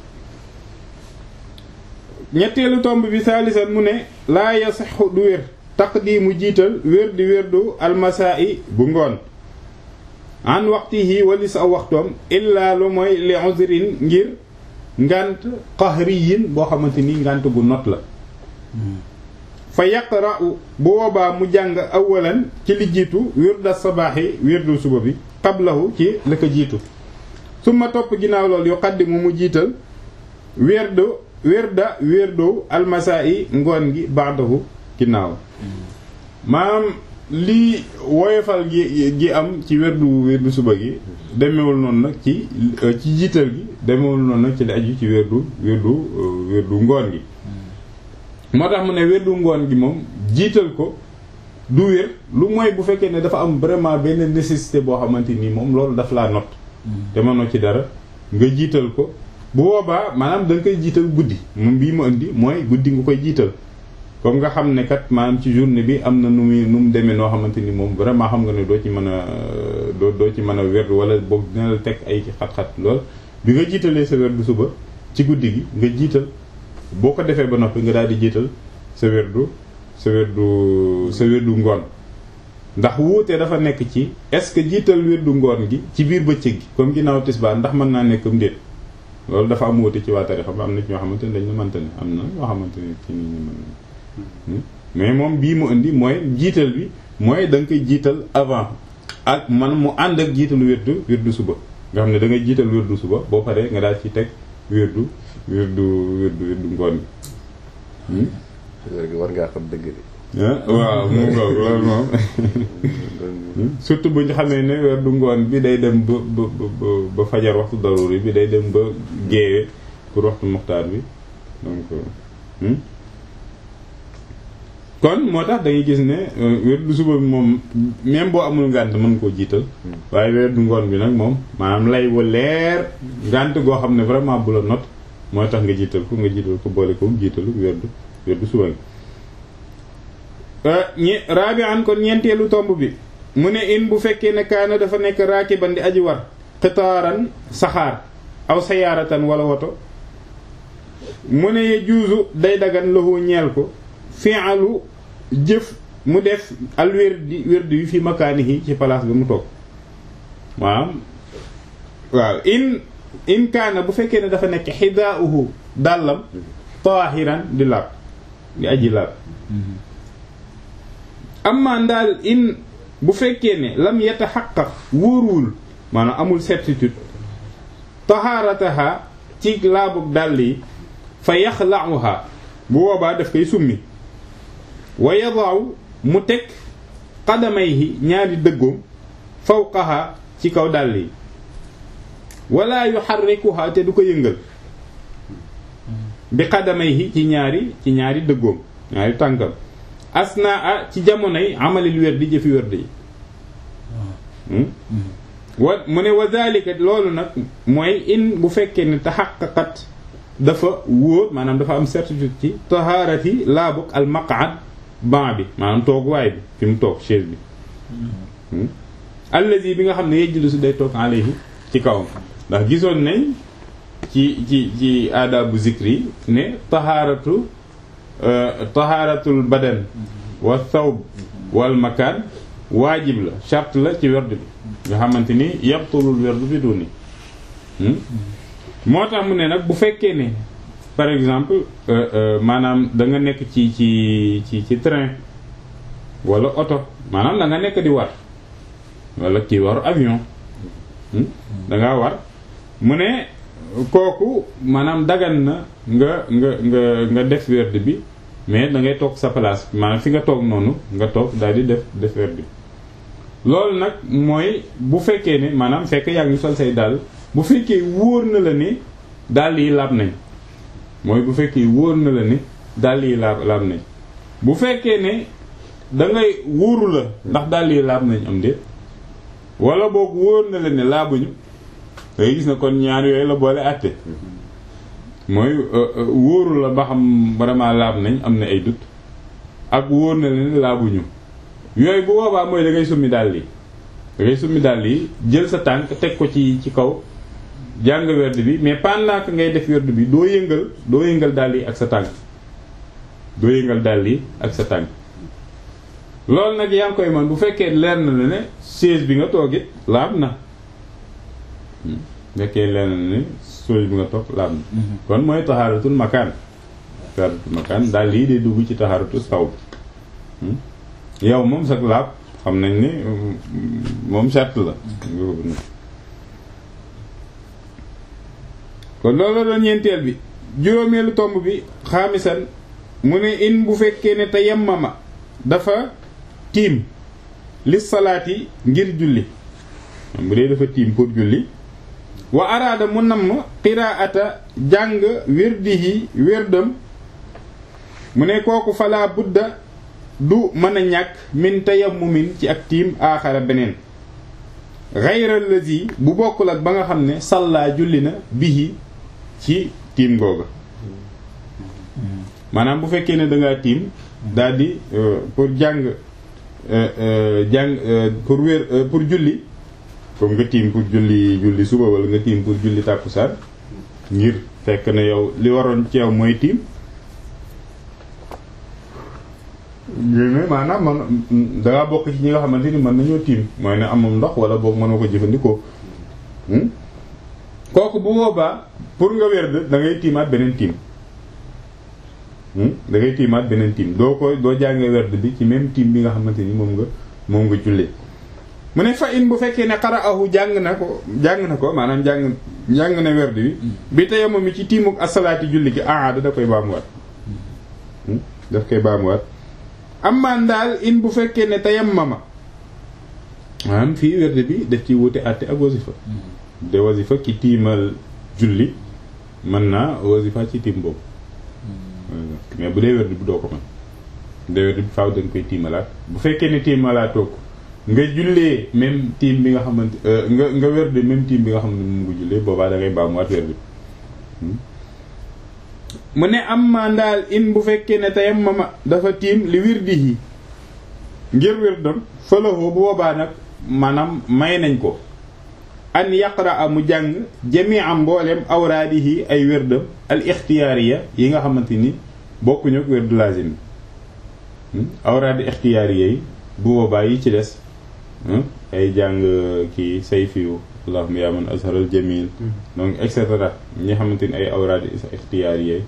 S1: ñetteelu tomb bi saalisan mu ne laa yasixu du wér taqdiimu jiital wérdi wérdu almasaa'i bu ngoon an waxtihi walis aw waxtoom illaa lu mooy li uzrin ngir ngant qahriyin boo xamante ni ngant gu not la fa yaqra'u bu boobaa mu jàng awalan ci li jiitu wirda sabaaxi wirdu suba bi qablahu ci la ko jiitu summa topp ginnaaw loolu yuqaddimu mu jiital wirdu wirda wirdu almasaa'i ngoon gi ba'dahu ginnaaw maanaam lii woyofal gi gi am ci wirdu wirdu suba gi demewul noonu nag ci ci jiital gi demewul noonu nag ci li aju ci wirdu wirdu wirdu ngoon gi moo tax mu ne wérdu ngoon gi moom jiital ko du wér lu mooy bu fekkee ne dafa am vraiment benn nécessité boo xamante nii moom loolu daf laa not te mënoo ci dara nga jiital ko bu boobaa maanaam da nga koy jiital guddi moom bii mu indi mooy guddi nga koy jiital comme nga xam ne kat maanaam ci journée bi am na nu muy nu mu demee noo xamante ni moom vraiment xam nga ne doo ci mën a doo doo ci mën a wér wala boog dina la teg ay xat-xat lool bi nga jiitalee sa wérdu suba ci guddi gi nga jiital boo ko defee ba noppi nga daal di jiital sa wérdu sa wérdu sa wérdu ngoon ndax wuute dafa nekk ci est-ce que jiital wérdu ngoon gi ci biir bëccëg gi comme ginnaaw tisbaar ndax mën naa nekk am déet loolu dafa am wuute ci waa tarixa ba am na ci ñoo xamante ne dañ la mënta ne am na ñoo xamante ne ci nit ñi mën mais moom bii mu indi mooy jiital bi mooy da nga koy jiital avant ak man mu ànd ak jiitalu wérdu wérdu suba nga xam ne da ngay jiital wérdu suba boo paree nga daal ci teg wérdu wérdu wérdu wérdu ngoon
S3: gi war ngaa xam dëgg de
S1: waaw mu ngoog loolu moom surtout bu ñu xamee ne wérdu ngoon bi day dem ba ba ba ba fajar waxtu daruri bi day dem ba géewe pour waxtu muxtaar bi donc kon moo tax da ngay gis ne wérdu suba bi moom même boo amul ngànt mën koo jiital waaye wérdu ngoon bi nag moom maanaam lay wa leer ngànt goo xam ne vraiment bu la not mooy tax nga jiital ko nga jiital ko boole ko jiitalu wérdu wérdu suba bi ñi rabi'an kon ñeenteelu tomb bi mu ne in bu fekkee ne kaana dafa nekk raakiban di aji war xitaaran saxaar aw sayaaratan wala woto mu ne ye juusu day dagan lahu ñeel ko fi'alu jëf mu def al wérdi wérdi yu fi makaanihi ci place bi mu toog waaw waaw in in kaana bu fekkee ne dafa nekk xidaauhu dàllam taahiran di laab di aji laab amma ndaal in bu fekkee ne lam yataxaqaq wóoruwul maanaam amul certitude tahaarataha ci laabug dàll yi fa yaxla'uha bu boobaa daf koy summi wa yada'u mu teg qadamayhi ñaari dëggoom fawqaha ci kaw dàll yi wala yuharrikuha te du ko yëngal bi qadamayhi ci ñaari ci ñaari dëggoom ñaari tànkam asnaa ci jamonoy amalil wér di jëfi wér yi wa mu ne wa dhalika loolu nag mooy in bu fekkee ne taxaqaqat dafa wóor maanaam dafa am certitude ci taharati laabuk al maq'ad ban bi maanaam toog waay bi fi mu toog chaise bi allazi bi nga xam ne yejjlu day toog alayhi ci kawam ndax gisoon nañ ci ci ci aadabu zikri ne taharatu tahaaratul badan wa thawb wal makaan waajib la charte la ci werd bi nga xamante ni yabtulul werd bi duni moo tax mu ne nag bu fekkee ne par exemple maanaam da nga nekk ci ci ci ci train wala oto maanaam da nga nekk di war wala kii war avion da ngaa war mu ne kooku maanaam dagan na nga nga nga nga def werd bi mais da ngay toog sa place maanaam fi nga toog noonu nga toog daal di def def werd bi loolu nag mooy bu fekkee ne maanaam fekk yaa ngi sol say dàll bu fekkee wóor na la ne dàll yi laab nañ mooy bu fekkee wóor na la ne dàll yi laab laab nañ bu fekkee ne da ngay wóoru la ndax dàll yi laab nañ am déet wala boog wóor na la ne laabuñu ngay gis na kon ñaar yooyu la boole àtte mooy wóoru la ba xam vraiment laab nañ am na ay dut ak wóor na la ne laabuñu yooyu bu boobaa mooy da ngay summi dàll yi da ngay summi dàll yi jël sa tànk teg ko ci ci kaw jàng werd bi mais pendant que ngay def werd bi doo yëngal doo yëngal dàll yi ak sa tànk doo yëngal dàll yi ak sa tànk loolu nag yaa ngi koy man bu fekkee leer na la ne chaise bi nga toogit laab na fekkee leer na ne chaise bi nga toog laab na kon mooy taxaaratul makaan taxaaratul makaan daal lii day dugg ci taxaaratul saw bi yow moom sax laab xam nañ ne moom charte la kon loolu la doon ñeenteel bi juróomeelu tomb bi xaamisan mu ne in bu fekkee ne te yemmama dafa tiim li salaati ngir julli bu dee dafa tiim pour julli wa araada mu namm qiraata jàng wirdihi wirdam mu ne kooku falaa budda du mën a ñàkk min tayammumin ci ak tiim aaxara beneen xayra lazi bu bokkul ak ba nga xam ne sallaa julli na bihi ci tiim googa maanaam bu fekkee ne dangaa tiim daal di pour jàng jàng pour wér pour julli comme nga tiim pour julli julli suba wala nga tiim pour julli tàkkusaan ngir fekk na yow li waroon ci yow mooy tiim yéen maanaam man dangaa bokk ci ñi nga xamante ni mën nañoo tiim mooy ne amul ndox wala boog mënoo ko jëfandikoo kooku bu boobaa pour nga wér da ngay tiimaat beneen tiim da ngay tiimaat beneen tiim doo ko doo jàngee werd bi ci même tiim bi nga xamante ni moom nga moom nga jullee mu ne fa in bu fekkee ne qara'ahu jàng na ko jàng na ko maanaam jàng jàng na werd bi bi tayammu mi ci tiimuk asalaati julli gi aada da koy baamuwaat daf koy baamuwaat ammaan daal in bu fekkee ne tayammama maanaam fii werd bi daf ci wute àtte ak wasifa de wasifa ki tiimal julli mën naa wasifa ci tiim boobu mais bu dee werd bi doo ko mën bu dee werd bi faaw dañ koy tiimalaat bu fekkee ne tiimalaatoo ko nga jullee même tiim bi nga xamante nga nga werd même tiim bi nga xam ne moom nga jullee boobaa da ngay baamuwaat werd bi mu ne am ma ndaal in bu fekkee ne tayammama dafa tiim li wirdihi ngir wirdam fëlahoo bu boobaa nag maanaam may nañ ko an yaqra mu jàng jami'an mboolem awraadihi ay wérdam al ixtiyaariya yi nga xamante ni bokkuñu ak wérdu lazim bi awraadi ixtiyaariya yi bu boobaa yi ci des ay jàng kii sayfiyu allahumma yaa man azharal jamil donc et cetera ñi xamante ni ay awraadi ixtiyaariya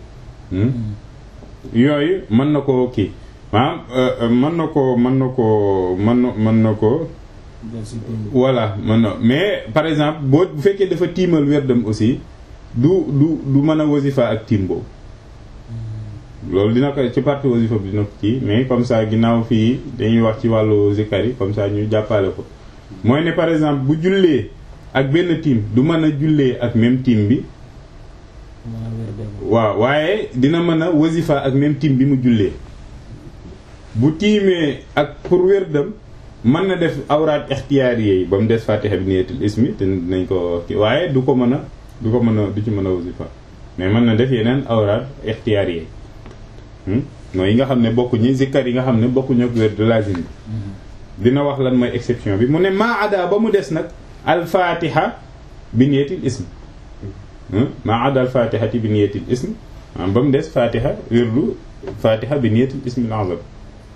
S1: yooyu mën na ko kii maanaam mën na ko mën na ko mën na mën na ko voilà man na mais par exemple boo bu fekkee dafa tiimal werdam aussi du du du mën a wasifa ak tiim boobu loolu dina ko ci partie wasifa bi dina ko ci mais comme ça ginnaaw fii dañuy wax ci wàllu zikar yi comme ça ñu jàppale ko mooy ne par exemple bu jullee ak benn tiim du mën a jullee ak même tiim bi waaw waaye dina mën a wasifa ak même tiim bi mu jullee bu tiimee ak pour werdam mën na def awraat ixtiyaar yi ba mu des fatiha bi niyatul ismi te dinañ ko kii waaye du ko mën a du ko mën a du ci mën a wasifa mais mën na def yeneen awraat ixtiyaar yi mooy yi nga xam ne bokkuñu zikkar yi nga xam ne bokkuñu ak wér de lazim bi dina wax lan mooy exception bi mu ne maa ada ba mu des nag al fatiha bi niyatul ismi maa ada al fatihati bi niyatul ismi am ba mu des fatiha wirdu fatiha bi niyatul ismi al azam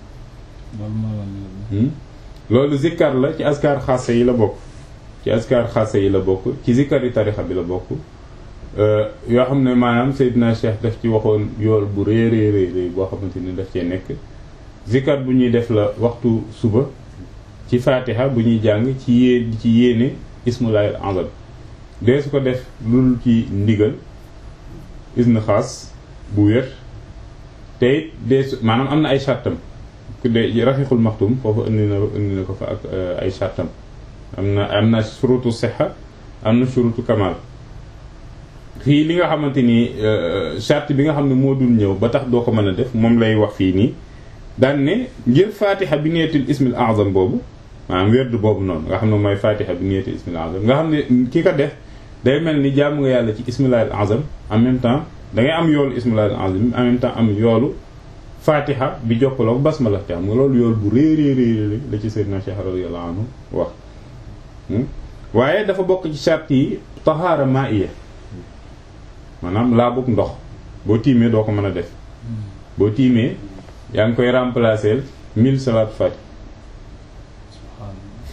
S1: loolu zikkar la ci askar xaasa yi la bokk ci askar xaasa yi la bokk ci zikkar yi tarixa bi la bokk yoo xam ne maanaam Seydina Cheikh daf ci waxoon yool bu rëy rëy rëy boo xamante ni daf cee nekk zikkar bu ñuy def la waxtu suba ci fatiha bu ñuy jàng ci yée ci yéene ismulaahil azam dee su ko def lul ci ndigal isna xaas bu wér te it dee su maanaam am na ay sàttam ku dee rafiqul maxtum foofu indi na indi na ko fa ak ay sàttam am na am na surutu sixa am na surutu kamal fii li nga xamante ni charte bi nga xam ne moo dul ñëw ba tax doo ko mën a def moom lay wax fii nii daan ne ngir fatiha bi niyatul ismil azam boobu maanaam wérdu boobu noonu nga xam ne mooy fatiha bi niyatul ismil azam nga xam ne ki ko def day mel ni jaamu nga yàlla ci ismilahil azam en même temps da ngay am yoolu ismilahil azam en même temps am yoolu fatiha bi jokkaloog basmala te xam nga loolu yool bu réy réy réy la ci sayyidina Cheikh radiyallahu anhu wax waaye dafa bokk ci charte yi tahaara ma'iya maanaam laa bëgg ndox boo tiimee doo ko mën a def boo tiimee yaa ngi koy remplacer mille salaat fati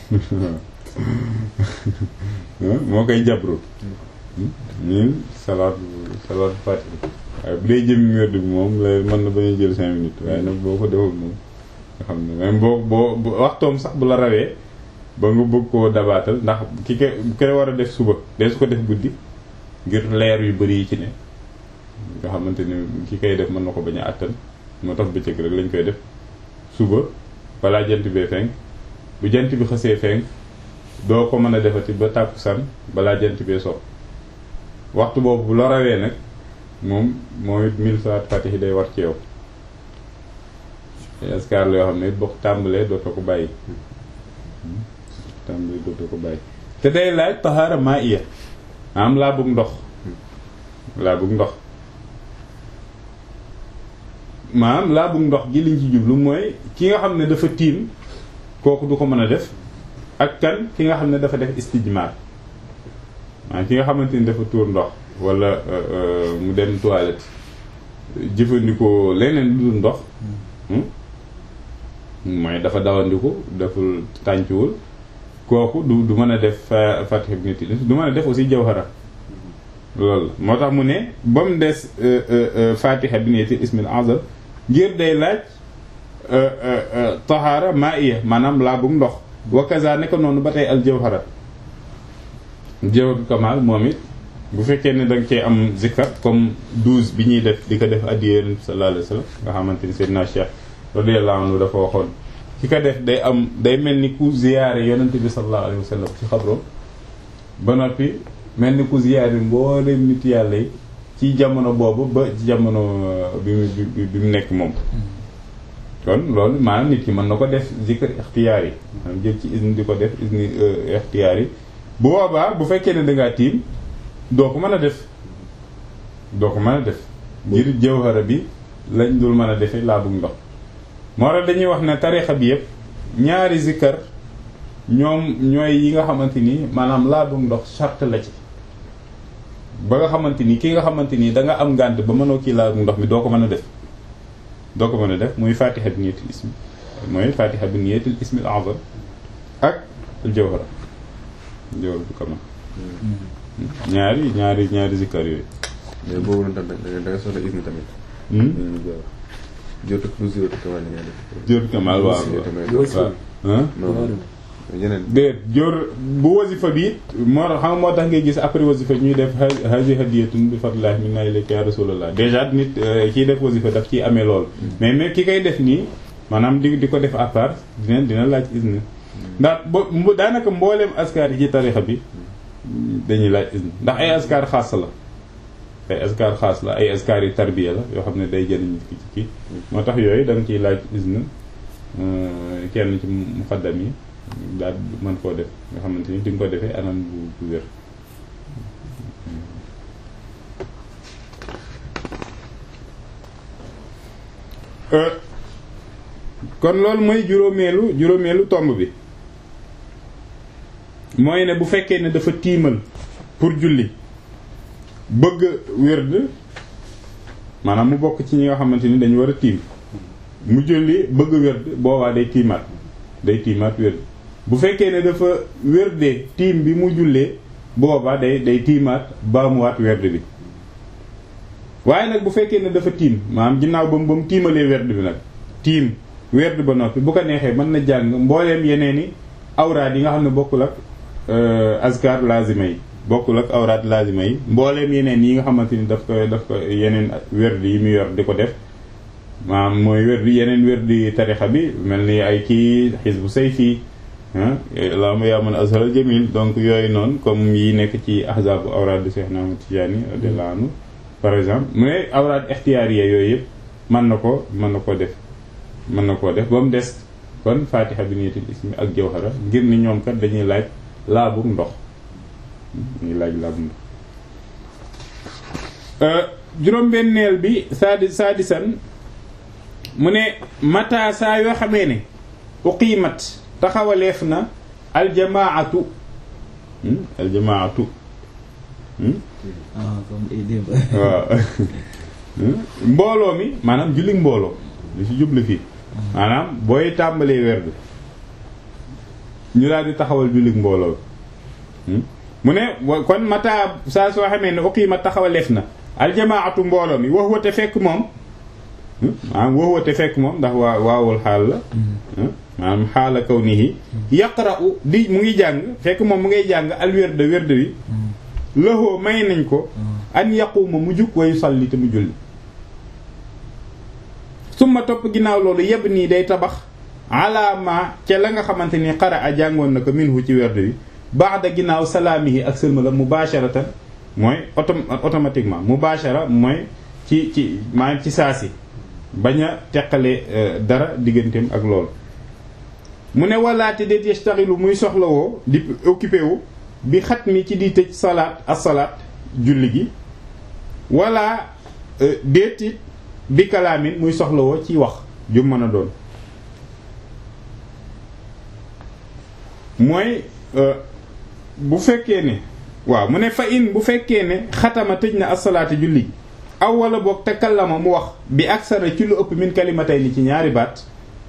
S1: moo koy jabru ñun salaat salaat fatiha waaye bu dee jëmmi werd bi moom la mën na bañ a jël cinq minutes waaye nag boo ko deful moom nga xam ne même boo boo waxtoom sax bu la rawee ba nga bëgg koo dabaatal ndax ki ko ki war a def suba dee su ko def guddi ngir leer yu bari yi ci ne nga xamante ni ki koy def mën na ko bañ a àttan moo tax bëccëg rek lañ koy def suba balaa jant bee fenk bu jant bi xësee fenk doo ko mën a defati ba tàkkusaan balaa jant bee so waxtu boobu bu la rawee nag moom moom it mille salaat fatihi day war ci yow askar la yoo xam ne it boo tàmbalee dootoo ko bàyyi tàmbalee dootoo ko bàyyi te day laaj tahaara maa iya am laa bëgg ndox laa bëgg ndox maanaam laa bëgg ndox gi liñ ci jublu mooy ki nga xam ne dafa tiim kooku du ko mën a def ak kan ki nga xam ne dafa def istijmaar maanaam ki nga xamante ni dafa tuur ndox wala mu dem toilette jëfandikoo leneen lu dul ndox mooy dafa dawandiku deful tàncuwul kooku du du mën a def fatih bi nit du mën a def aussi jawhara loolu moo tax mu ne ba mu des fatiha bi neeti ismil azam ngir day laaj tahaara maa iya maanaam laa bum ndox wa kaza ne ko noonu ba tey al jawhara jawharatul kamal moom it bu fekkee ne danga cee am zikkar comme douze bi ñuy def di ko def addiya Yonent bi sallallahu alayhi wasallam nga xamante ni Seydina Cheikh radiyallahu anhu dafa waxoon ki ko def day am day mel ni ku ziyaare Yonent bi sallallahu alayhi wasallam ci xabro ba noppi mel ni ku ziyaare mboolem nit yàlla yi ci jamono boobu ba ci jamono bi mu bi mu nekk moom kon loolu maanaam nit ki mën na ko def zikr ixtiyaar yi maanaam jël ci isni di ko def isni ixtiyaar yi bu boobaa bu fekkee ne dangaa tiim doo ko mën a def doo ko mën a def ngir jawhara bi lañ dul mën a defee laa bugg ndox moo tax dañuy wax ne tarixa bi yëpp ñaari zikkar ñoom ñooy yi nga xamante ni maanaam laa bugg ndox charte la ci ba nga xamante ni ki nga xamante ni da nga am ngànt ba mënoo kii laa bugg ndox mi doo ko mën a def doo ko mën a def muy fatiha bi niyatil ismi mooy fatiha bi niyatil ismi al azam ak al jawhara jawhara bu kamal ñaari ñaari ñaari zikkar yooyu.
S3: mais boobu noonu tamit da nga soxla ismi tamit. jot ak plus jot kamal ngay def.
S1: jawhara kamal waaw waaw
S3: non yeneen.
S1: déet jóor bu wasifa bi moo tax xam moo tax ngay gis après wasifa ñuy def hazi hadiyatun bi fadlillahi minna ilayka ya rasulallah déjà nit kiy def wasifa daf ciy amee loolu mais mais ki koy def nii maanaam di di ko def à part dina dina laaj isne ndax bo daanaka mbooleem askar yi ci tarixa bi dañuy laaj isne ndax ay askar xaas la ay askar xaas la ay askar yi tarbiya la yoo xam ne day jëriñ nit ki ci kii moo tax yooyu da nga ciy laaj isne kenn ci muqaddam yi daal mën koo def nga xamante ni di nga ko defee anam bu bu wér kon loolu mooy juróomeelu juróomeelu tomb bi mooy ne bu fekkee ne dafa tiimal pour julli bëgg wérd maanaam mu bokk ci ñi nga xamante ni dañu war a tiim mu julli bëgg wérd boobaa day tiimaat day tiimaat wérd bu fekkee ne dafa wérdee tiim bi mu jullee boobaa day day tiimaat baamuwaat werd bi waaye nag bu fekkee ne dafa tiim maanaam ginnaaw ba mu ba mu tiimalee werd bi nag tiim werd ba noppi bu ko neexee mën na jàng mbooleem yeneen i awraad yi nga xam ne bokkul ak azkar lazima yi bokkul ak awraad lazima yi mbooleem yeneen yi nga xamante ni daf ko daf ko yeneen werd yi mu yor di ko def maanaam mooy werd yeneen werd tarixa bi mel ni ay kii xisbu sayfi allahumma yaa man azharal jamil donc yooyu noonu comme yi nekk ci ahzabu awraad di Cheikh Ahmad Tijaani radiyallahu anhu par exemple mais awraad ixtiyaariya yooyu yëpp mën na ko mën na ko def mën na koo def ba mu des kon fatiha bi niyatul ismi ak jawhara ngir ni ñoom kat dañuy laaj laabu ndox dañuy laaj laabu ndox juróom-benneel bi saadi saadisan mu ne mata saa yoo xamee ne uqiimat taxawaleef na aljamaatu aljamaatu waaw mbooloo mi maanaam julli mbooloo li ci jublu fii maanaam booy tàmbalee werd ñu daal di taxawal jullit mbooloo mu ne kon mata saa soo xamee ne uqiima taxawaleef na aljamaatu mbooloo mi wax wate fekk moom maanaam wax wate fekk moom ndax waa waawul xaal la maanaam xaala kaw nii yaqra'u di mu ngi jàng fekk moom mu ngay jàng al wérde wérde wi lëxoo may nañ ko an yaquma mu jug wayu salli te mu julli summa topp ginnaaw loolu yeb nii day tabax alaama ca la nga xamante ni xara a jàngoon na ko minhu ci wérde wi baax da ginnaaw salaamihi ak sëlmala mubasharatan mooy auto automatiquement mubashara mooy ci ci maanaam ci saasi bañ a teqale dara digganteem ak loolu mu ne walaate déet yastaxilu muy soxlawoo di occupé wu bi xat mi ci di tëj salaat as salaat julli gi wala déet it bi kalaamin muy soxlawoo ci wax ju mën a doon mooy bu fekkee ne waaw mu ne fa in bu fekkee ne xatama tëj na as-salaati julli gi aw wala boog takallama mu wax bi aksara ci lu ëpp min kalimatay ni ci ñaari baat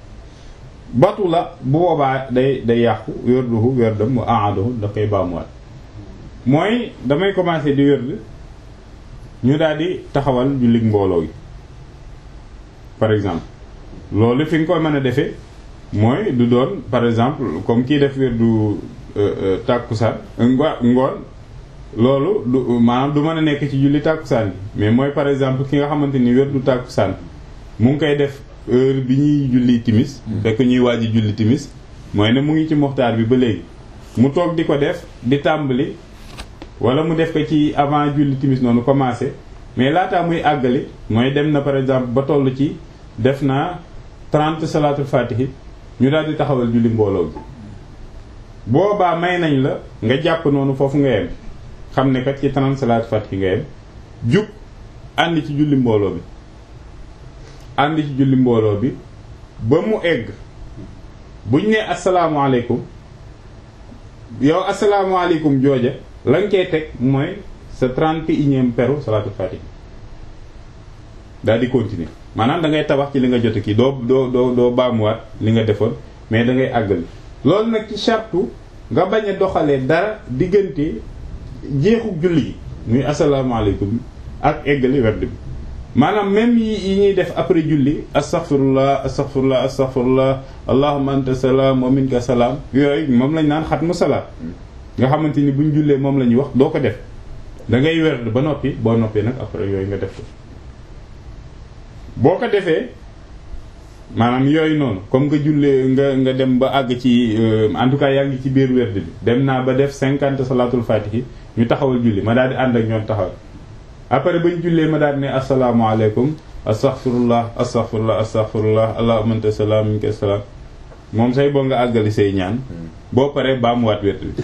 S1: batu la bu boobaa day day yàqu wérduhu wérdam mu aaduhu da koy baamuwaat mooy damay commencer di wérd ñu daal di taxawal jullit mbooloo yi par exemple loolu fi nga koy mën a defee mooy du doon par exemple comme kii def wérdu tàkkusaan ngoon loolu du maanaam du mën a nekk ci julli tàkkusaan bi mais mooy par exemple ki nga xamante ni wérdu tàkkusaan mu ngi koy def heure bi ñuy julli timis fekk ñuy waaji julli timis mooy ne mu ngi ci moxtaar bi ba léegi mu toog di ko def di tàmbali wala mu def ko ci avant julli timis noonu commencé mais laataa muy àggali mooy dem na par exemple ba toll ci def naa 30 salaatul fatihi ñu daal di taxawal julli mbooloo bi boobaa may nañ la nga jàpp noonu foofu nga yem xam ne kat ci 30 salaatul fatihi nga yem jug ànd ci julli mbooloo bi ànd ci julli mbooloo bi ba mu egg buñ ne asalaamaaleykum yow asalaamaaleykum jooja la nga koy teg mooy sa trente et unième peru salaatu fatiha daal di continuer maanaam da ngay tabax ci li nga jot kii doo doo doo doo baamuwaat li nga defoon mais da ngay àggali loolu nag ci sartu nga bañ a doxalee dara diggante jeexu julli gi muy asalaamaaleykum ak eggali werd bi maanaam même yi yi ñuy def après julli astaghfirullah astaghfirullah astaghfirullah allahumma anta salaam wa minka salaam yooyu moom lañ naan xatmu salaam nga xamante ni buñ jullee moom la ñuy wax doo ko def da ngay werd ba noppi boo noppee nag après yooyu nga def ko boo ko defee maanaam yooyu noonu comme nga jullee nga nga dem ba àgg ci en tout cas yaa ngi ci biir werd bi dem naa ba def cinquante salaatul fatihi ñu taxawal julli ma daal di ànd ak ñoom taxawal après bañ jullee ma daal ne asalaamaaleykum astaghfirullah astaghfirullah astaghfirullah allahumma anta salaam minka salaam moom say boo nga àggali say ñaan boo paree baa mu waat werd bi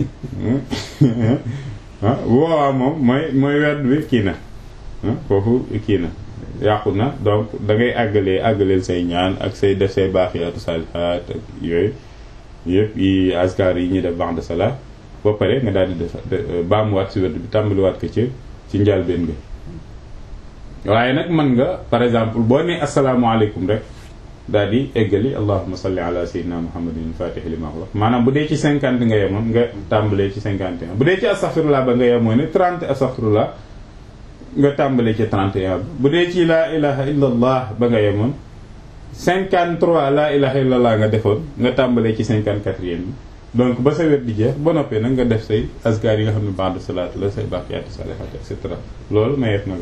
S1: ah boobaa moom mooy mooy werd bi kii na foofu kii na yàqu na donc da ngay àggalee àggaleel say ñaan ak say def say baaxiyaatu saalihaat ak yooyu yëpp yi askar yi ñuy def ba'da salaat boo paree nga daal di def baa mu waat si werd bi tàmbaliwaat ko ci ci njàlbeen nga waaye nag mën nga par exemple boo nee asalaamaaleykum rek daal di eggali allahumma salli ala sayyidina muhammadin fatihi lima wax maanaam bu dee ci cinquante nga yemoon nga tàmbalee ci cinquante et un bu dee ci astaghfirullah ba nga yemoon ne trente astaghfirullah nga tàmbalee ci trente et un bu dee ci laa ilaha illa allah ba nga yemoon cinquante trois laa ilaha illa allah nga defoon nga tàmbalee ci cinquante quatrième bi donc ba sa wet di jeex ba noppee nag nga def say azkar yi nga xam ne ba'da salaat la say baaqiyaatu saalihaat et cetera loolu mayeef na la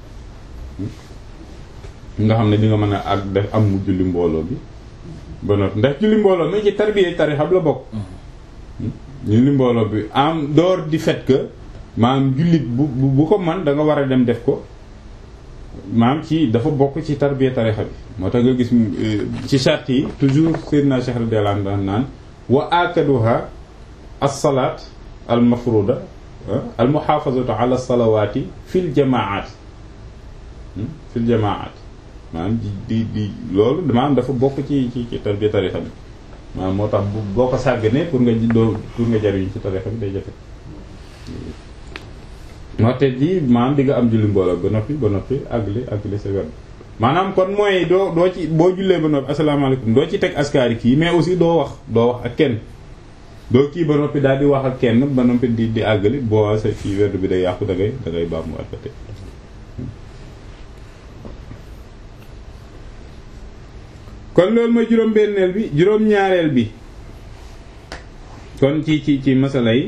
S1: nga xam ne di nga mën a ak def am mu julli mbooloo bi ba noppi ndax julli mbooloo mi ci tarbiya tarixa la bokk julli mbooloo bi en dehors du fait que maanaam jullit bu bu ko man da nga war a dem def ko maanaam ci dafa bokk ci tarbiya tarixa bi moo tax nga gis ci charte yi toujours Seydina Cheikh radiyallahu anhu naan wa akaduha as-salaat al-mafruda al-muhaafazatu ala as-salawaati fil jamaat fil jamaat maanaam di di di loolu maanaam dafa bokk ci ci ci tarbiya tarixa bi maanaam moo tax boo ko sàgganee pour nga doo pour nga jariñ ci tarixa bi day jafe moo te ji maanaam di nga am julli mbooloo ba noppi ba noppi àggali àggali sa wet maanaam kon mooy doo doo ci boo jullee ba noppi asalaamaaleykum doo ci teg askari kii mais aussi doo wax doo wax ak kenn doo kii ba noppi daal di wax ak kenn ba noppi di di àggali boo sa kii werd bi day yàqu da ngay da ngay baax mu àggate kon loolu mooy juróom-benneel bi juróom-ñaareel bi kon ci ci ci masala yi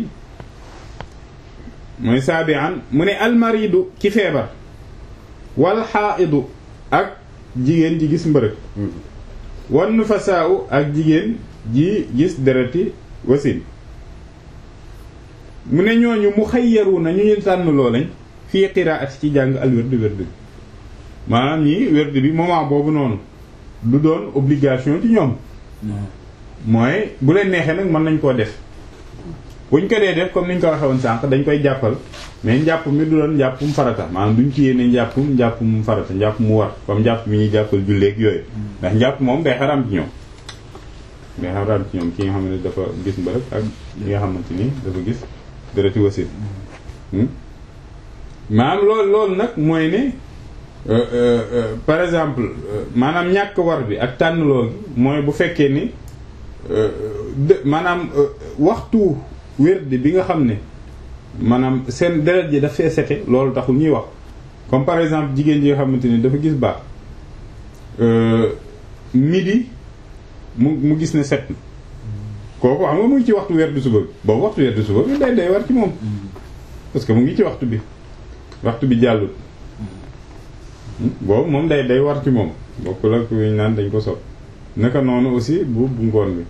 S1: mooy saabian mu ne almaridu ci feebar wal xaaidu ak jigéen ji gis mbërëg wan nufasaaw ak jigéen ji gis dereti wasin mu ne ñooñu mu xayyaru na ñu ñu tànn loo lañ fii qiraati ci jàng al werd werd bi maanaam ñii werd bi moment boobu noonu du doon obligation ci ñoom mooy bu leen neexee nag mën nañ koo def buñ ko dee def comme niñ ko waxee woon sànq dañ koy jàppal mais njàpp mi du doon njàppum farata maanaam duñ ci yéene njàppum njàppum farata njàpp mu war comme njàpp mi ñuy jàppal julleeg yooyu ndax njàpp moom day xaram ci ñoom day xaram ci ñoom ki nga xam ne dafa gis mbërëg ak li nga xamante ni dafa gis dërëti wasit maanaam loolu loolu nag mooy ne par exemple maanaam ñàkk war bi ak tànnloo gi mooy bu fekkee ni maanaam waxtu wérdi bi nga xam ne maanaam seen deret ji daf fee sete loolu taxul ñuy wax comme par exemple jigéen ji nga xamante ni dafa gis baax midi mu mu gis ne set na kooku xam nga mu ngi ci waxtu wérdi suba bi boobu waxtu wérdi suba bi day day war ci moom parce que mu ngi ci waxtu bi waxtu bi jàllul boobu moom day day war ci moom bokkul ak ñu naan dañ ko sopp naka noonu aussi bu bu ngoon bi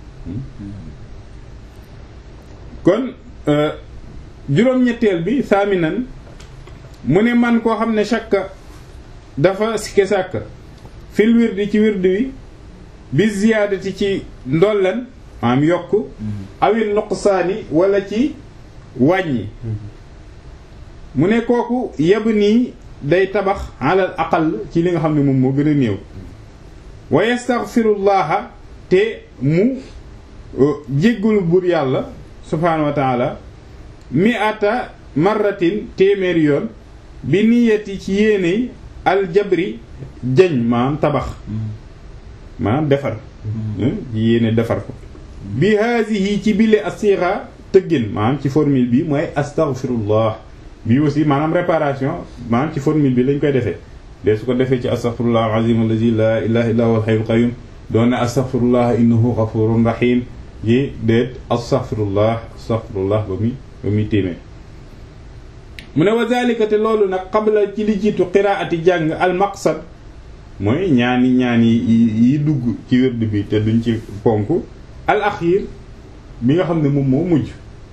S1: kon juróom-ñetteel bi saaminan mu ne man koo xam ne shakka dafa sikke sàkk fil wirdi ci wirdi wi bi ziyaadati ci ndollan maam yokk awil nuqsaani wala ci wàññi mu ne kooku yab nii day tabax alal aqal ci li nga xam ne moom moo gën a néew wa yastaghfirullaha te mu jéggulu buur yàlla subhaanahu wa taala mi ata marratin téeméeri yoon bi niyati ci yéeney aljabri jañ maanaam tabax maanaam defar yéene defar ko bi haasihi ci bile asiira tëggin maanaam ci formule bi mooy astaghfirullah bi aussi maanaam réparation maanaam ci formule bi lañ koy defee de su ko defee ci astaghfirullah alazim allazi la ilaha illa huwa alhayyul qayyum doon ne astaghfirullah innahu ghafurun rahim yi déet astaghfirullah astaghfirullah ba muy ba muy téeméer mu ne wa zalika te loolu nag qabla ci li jiitu qiraati jàng al maqsad mooy ñaani ñaani yi dugg ci wérd bi te duñ ci ponk al axir bi nga xam ne moom moo mujj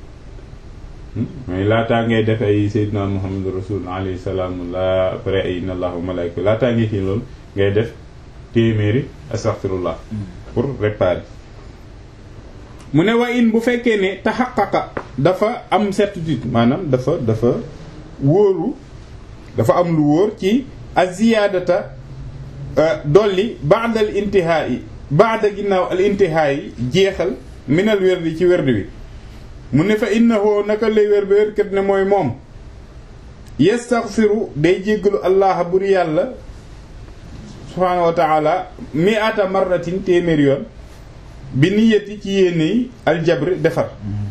S1: mooy laataa ngay def ay sayyidina muhammad rasul alayhi salaam la après ay inna allah wa malaika laataa ngay kii loolu ngay def téeméeri astaghfirullah pour réparer mu ne wa in bu fekkee ne taxaqaqa dafa am certitude maanaam dafa dafa wóoru dafa am lu wóor ci aziyaadata dolli ba'da al intihaa'i ba'da ginnaaw al intihaa'i jeexal minal werdi ci werdi wi mu ne fa innahu naka lay wér ba wérkat ne mooy moom yastaghfiru day jéggalu allah bur yàlla subhaanahu wa taala mi'ata marratin téeméer yoon bi niyati ci yéene yi aljabri defar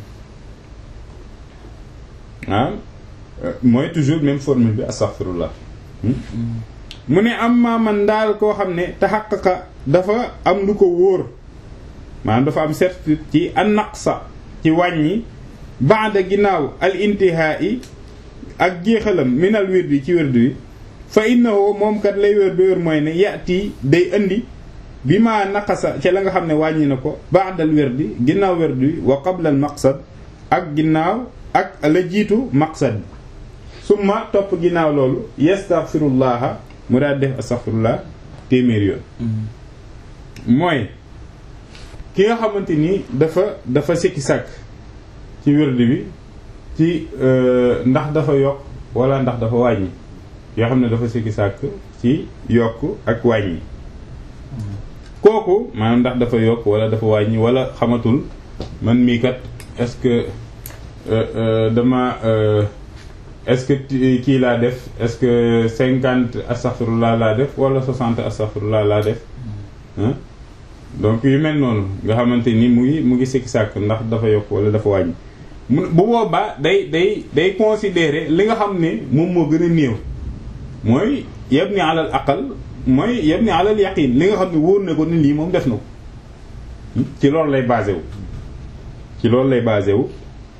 S1: ah mooy toujours même formule bi astaghfirullah mu ne am maa man daal koo xam ne taxaqaqa dafa am lu ko wóor maanaam dafa am certitude ci an naqsa ci wàññi baada ginnaaw al intihaa'i ak jeexalam minal wirdi ci wirdi wi fa innahu moom kat lay wér ba wér mooy ne yati day indi bi ma naqasa ca la nga xam ne wàññi na ko baadal wirdi ginnaaw wirdi wi wa qabla al maqsad ak ginnaaw ak la jiitu maqsad bi summa topp ginnaaw loolu yastaghfirullaha mu daal def astaghfirullah téeméer yoon mooy ki nga xamante ni dafa dafa sikki sàkk ci wérdi bi ci ndax dafa yokk wala ndax dafa wàññi yoo xam ne dafa sikki sàkk ci yokk ak wàññi kooku maanaam ndax dafa yokk wala dafa wàññi wala xamatul man mii kat est-ce que dama est-ce que kii laa def est-ce que cinquante astaghfirullah laa def wala soixante astaghfirullah laa def donc yu mel noonu nga xamante ni mu ngi mu ngi sikki sàkk ndax dafa yokk wala dafa wàññi mu bu boobaa day day day considérer li nga xam ne moom moo gën a néew mooy yabni alal aqal mooy yabni alal yaqin li nga xam ne wóor na ko ni lii moom def na ko ci loolu lay basé wu ci loolu lay basé wu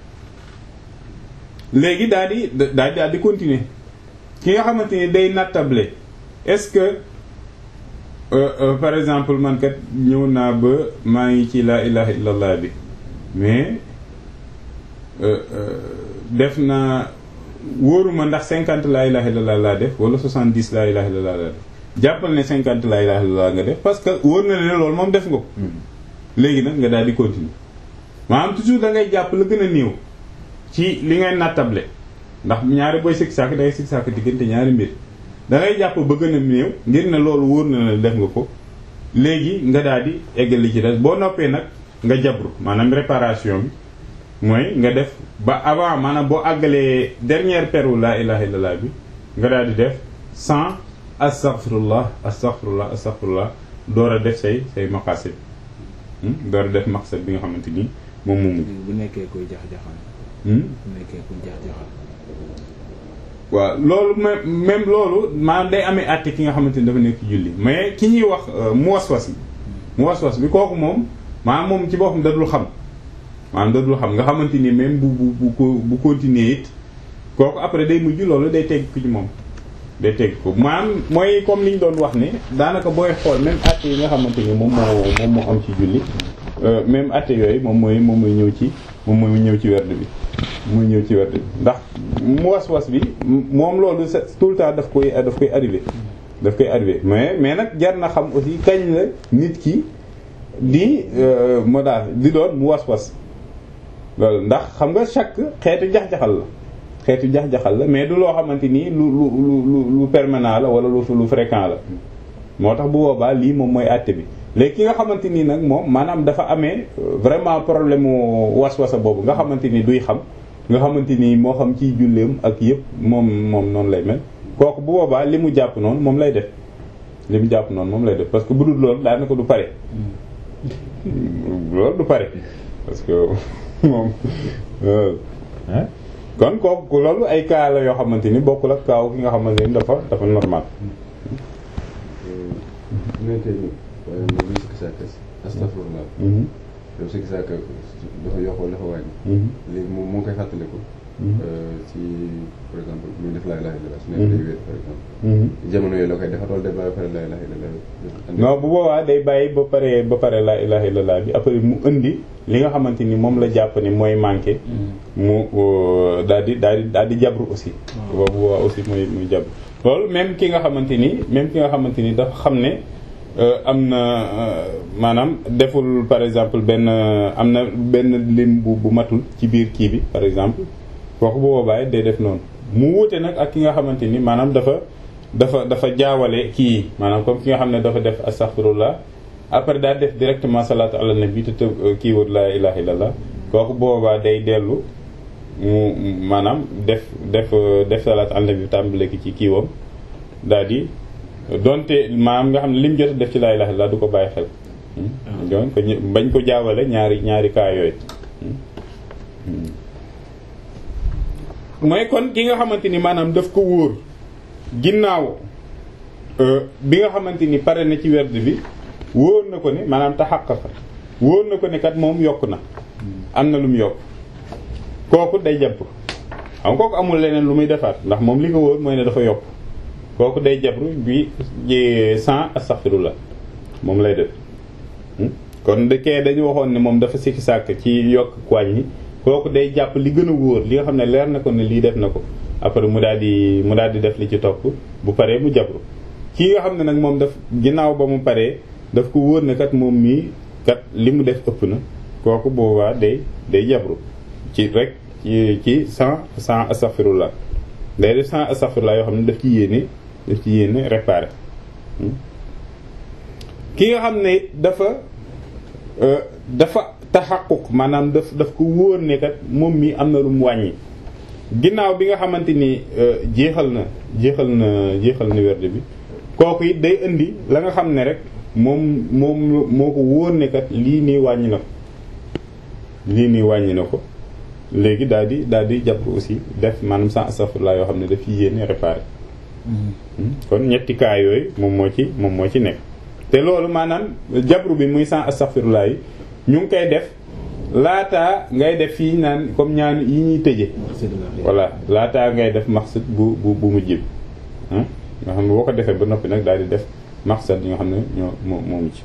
S1: léegi daal di daal di daal di continuer ki nga xamante ni day nattable est-ce que euh, euh, par exemple man kat ñëw naa ba maa ngi ci laa ilaha illallah bi mais def naa wóoruma ndax cinquante laa ilaha illallah laa def wala soixante dix laa ilaha illallah laa def jàppal ne cinquante laa ilaha illallah nga def parce que wóor na ne loolu moom def nga ko léegi nag nga daal di continuer maanaam toujours da ngay jàpp la gën a néew ci li ngay nattable ndax ñaari booy sikki sàkk dangay sikki sàkk diggante ñaari mbir da ngay jàpp ba gën a néew ngir ne loolu wóor na ne def nga ko léegi nga daal di eggal li ci des boo noppee nag nga jabru maanaam réparation bi mooy nga def ba avant maanaam boo àggalee dernière peru laa ilaha illallah bi nga daal di def cent astaghfirullah astaghfirullah astaghfirullah door a def say say maqasid door a def maqsad bi nga xamante ni moom moomu
S2: bu nekkee koy jax-jaxal bu nekkee kuy jax-jaxal
S1: waaw loolu même même loolu maanaam day amee àtte ki nga xamante ni dafa nekk julli mais ki ñuy wax mu waswas bi mu waswas bi kooku moom maanaam moom ci boppam dadul xam maanaam dadul xam nga xamante ni même bu bu bu ko bu continuer it kooku après day mujj loolu day tegg ko ci moom day tegg ko maanaam mooy comme li ñu doon wax ne daanaka booy xool même àtte yi nga xamante ni moom moo moom moo am ci julli même àtte yooyu moom mooy moom mooy ñëw ci moom mooy ñëw ci werd bi muy ñëw ci werd bi ndax mu was-was bi moom loolu tout le temps daf koy daf koy arrivé daf koy arrivé mais mais nag jar na xam aussi kañ la nit ki di moo daal di doon mu was-was loolu ndax xam nga chaque xeetu jax-jaxal la xeetu jax-jaxal la mais du loo xamante nii lu lu lu lu permanent la wala lu lu fréquent la moo tax bu boobaa lii moom mooy àtte bi léegi ki nga xamante nii nag moom maanaam dafa amee vraiment problème mu was-wasa boobu nga xamante ni duy xam nga xamante ni moo xam ciy julleem ak yëpp moom moom noonu lay mel kooku bu boobaa li mu jàpp noonu moom lay def li mu jàpp noonu moom lay def parce que bu dul loolu daanaka du pare loolu du pare parce que moom kon kooku loolu ay cas la yoo xamante ni bokkul ak kaaw ki nga xamante ni dafa dafa normal
S3: waaye moom luy sikki sàkk astafurlah yow sikki sàkk dafa yokkoo dafa wàññi léegi moom moo koy fàttaliku ci par exemple muy def laa ilaha illallah su nekk day wéet par exemple jamono yooyu la koy defa tool def ba pare laa ilaha illallah
S1: non bu boobaa day bàyyi ba pare ba pare laa ilaha illallah bi après mu indi li nga xamante ni moom la jàpp ni mooy manqué mu daal di daal di daal di jabru aussi boobu boobaa aussi muy muy jabru loolu même ki nga xamante ni même ki nga xamante ni dafa xam ne am na maanaam deful par exemple benn am na benn lim bu bu matul ci biir kii bi par exemple kooku bu boobaa day def noonu mu wuute nag ak ki nga xamante ni maanaam dafa dafa dafa jaawale kii maanaam comme ki nga xam ne dafa def astaghfirullah après daa def directement salaatu ala nabi te te kii wut laa ilaha illallah kooku boobaa day dellu mu maanaam def def def salaatu ala nabi tàmbale ki ci kiiwam daal di donte maanaam nga xam ne lim jot a def ci laa ilaha illallah du ko bàyyi xel donc bañ ko jaawale ñaari ñaari kaa yooyu mooy kon ki nga xamante ni maanaam daf ko wóor ginnaaw bi nga xamante ni pare na ci werd bi wóor na ko ne maanaam taxaqaqa wóor na ko ne kat moom yokk na am na lu mu yokk kooku day jàpp xam kooku amul leneen lu muy defaat ndax moom li ko wóor mooy ne dafa yokk kooku day jabru bi sans astaghfirullah moom lay def kon de kee dañu waxoon ne moom dafa sikki sàkk ci yokk wàññi kooku day jàpp li gën a wóor li nga xam ne leer na ko ne lii def na ko après mu daal di mu daal di def li ci topp bu paree mu jabru kii nga xam ne nag moom daf ginnaaw ba mu paree daf ko wóor ne kat moom mii kat li mu def ëpp na kooku boobaa day day jabru ci rek ci ci sans sans astaghfirullah day def sans astaghfirullah yoo xam ne daf ci yéene daf ci yéene réparé ki nga xam ne dafa dafa taxaquq maanaam daf daf ko wóor ne kat moom mi am na lu mu wàññi ginnaaw bi nga xamante ni jeexal na jeexal na jeexal na werd bi kooku it day indi la nga xam ne rek moom moom moo ko wóor ne kat lii nii wàññi na ko lii nii wàññi na ko léegi daal di daal di jàpp aussi def maanaam sans astaghfirullah yoo xam ne daf yéene réparé kon ñetti cas yooyu moom moo ci moom moo ci nekk te loolu maanaam jabru bi muy sans astaghfirullah yi ñu ngi koy def laataa ngay def fii naan comme ñaan yi ñuy tëje voilà laataa ngay def maqsad bu bu bu mujj bi nga xam ne boo ko defee ba noppi nag daal di def maqsad yi nga xam ne ñoo moo moomu ci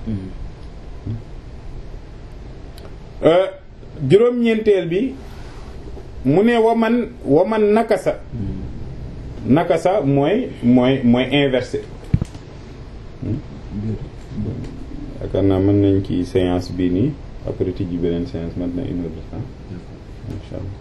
S1: juróom-ñeenteel bi mu ne waman waman nakasa nakasa mooy mooy mooy inversé yaakaar naa mën nañ ci séance bii nii après tijji beneen séance maintenant une heure de temps insha allah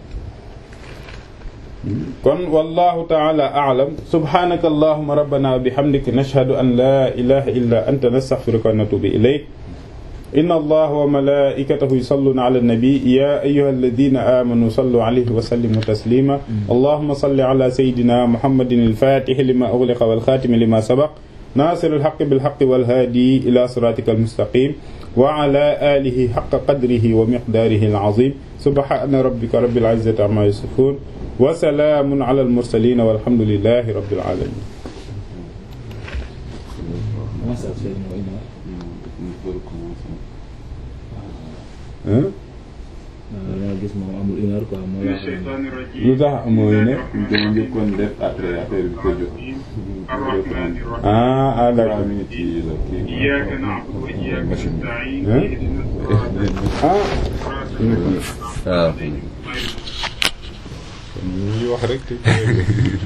S1: kon wallahu taala a'lam subhanaka allahumma rabbana wa bihamdika nashhadu an la ilaha illa anta nastaghfiruka wa natubu ilayk inna allaha wa malaikatahu yusalluna ala an-nabi ya ayyuha alladhina amanu sallu alayhi wa sallimu taslima allahumma salli ala sayyidina muhammadin al-fatih lima ughliqa wal khatim lima sabaq nasir al-haqqi bil haqqi wal hadi ila siratika al-mustaqim wa ala alihi haqqa qadrihi wa miqdarihi al-azim subhana rabbika rabbil izzati amma yasifun wa salaamun ala al-mursalin walhamdulillahi rabbil alamin
S2: nga gis moom amul une heure quoi moo la
S1: lu tax amoo ne
S3: dama njëkkoon def après affaire bi ko jox
S1: ah ah d'accord
S3: trois minutes yi la kii
S4: إياك نعبد وإياك نستعين
S1: Hein?
S4: اهدنا الصراط
S1: ah
S3: waaw
S1: ñu wax rek te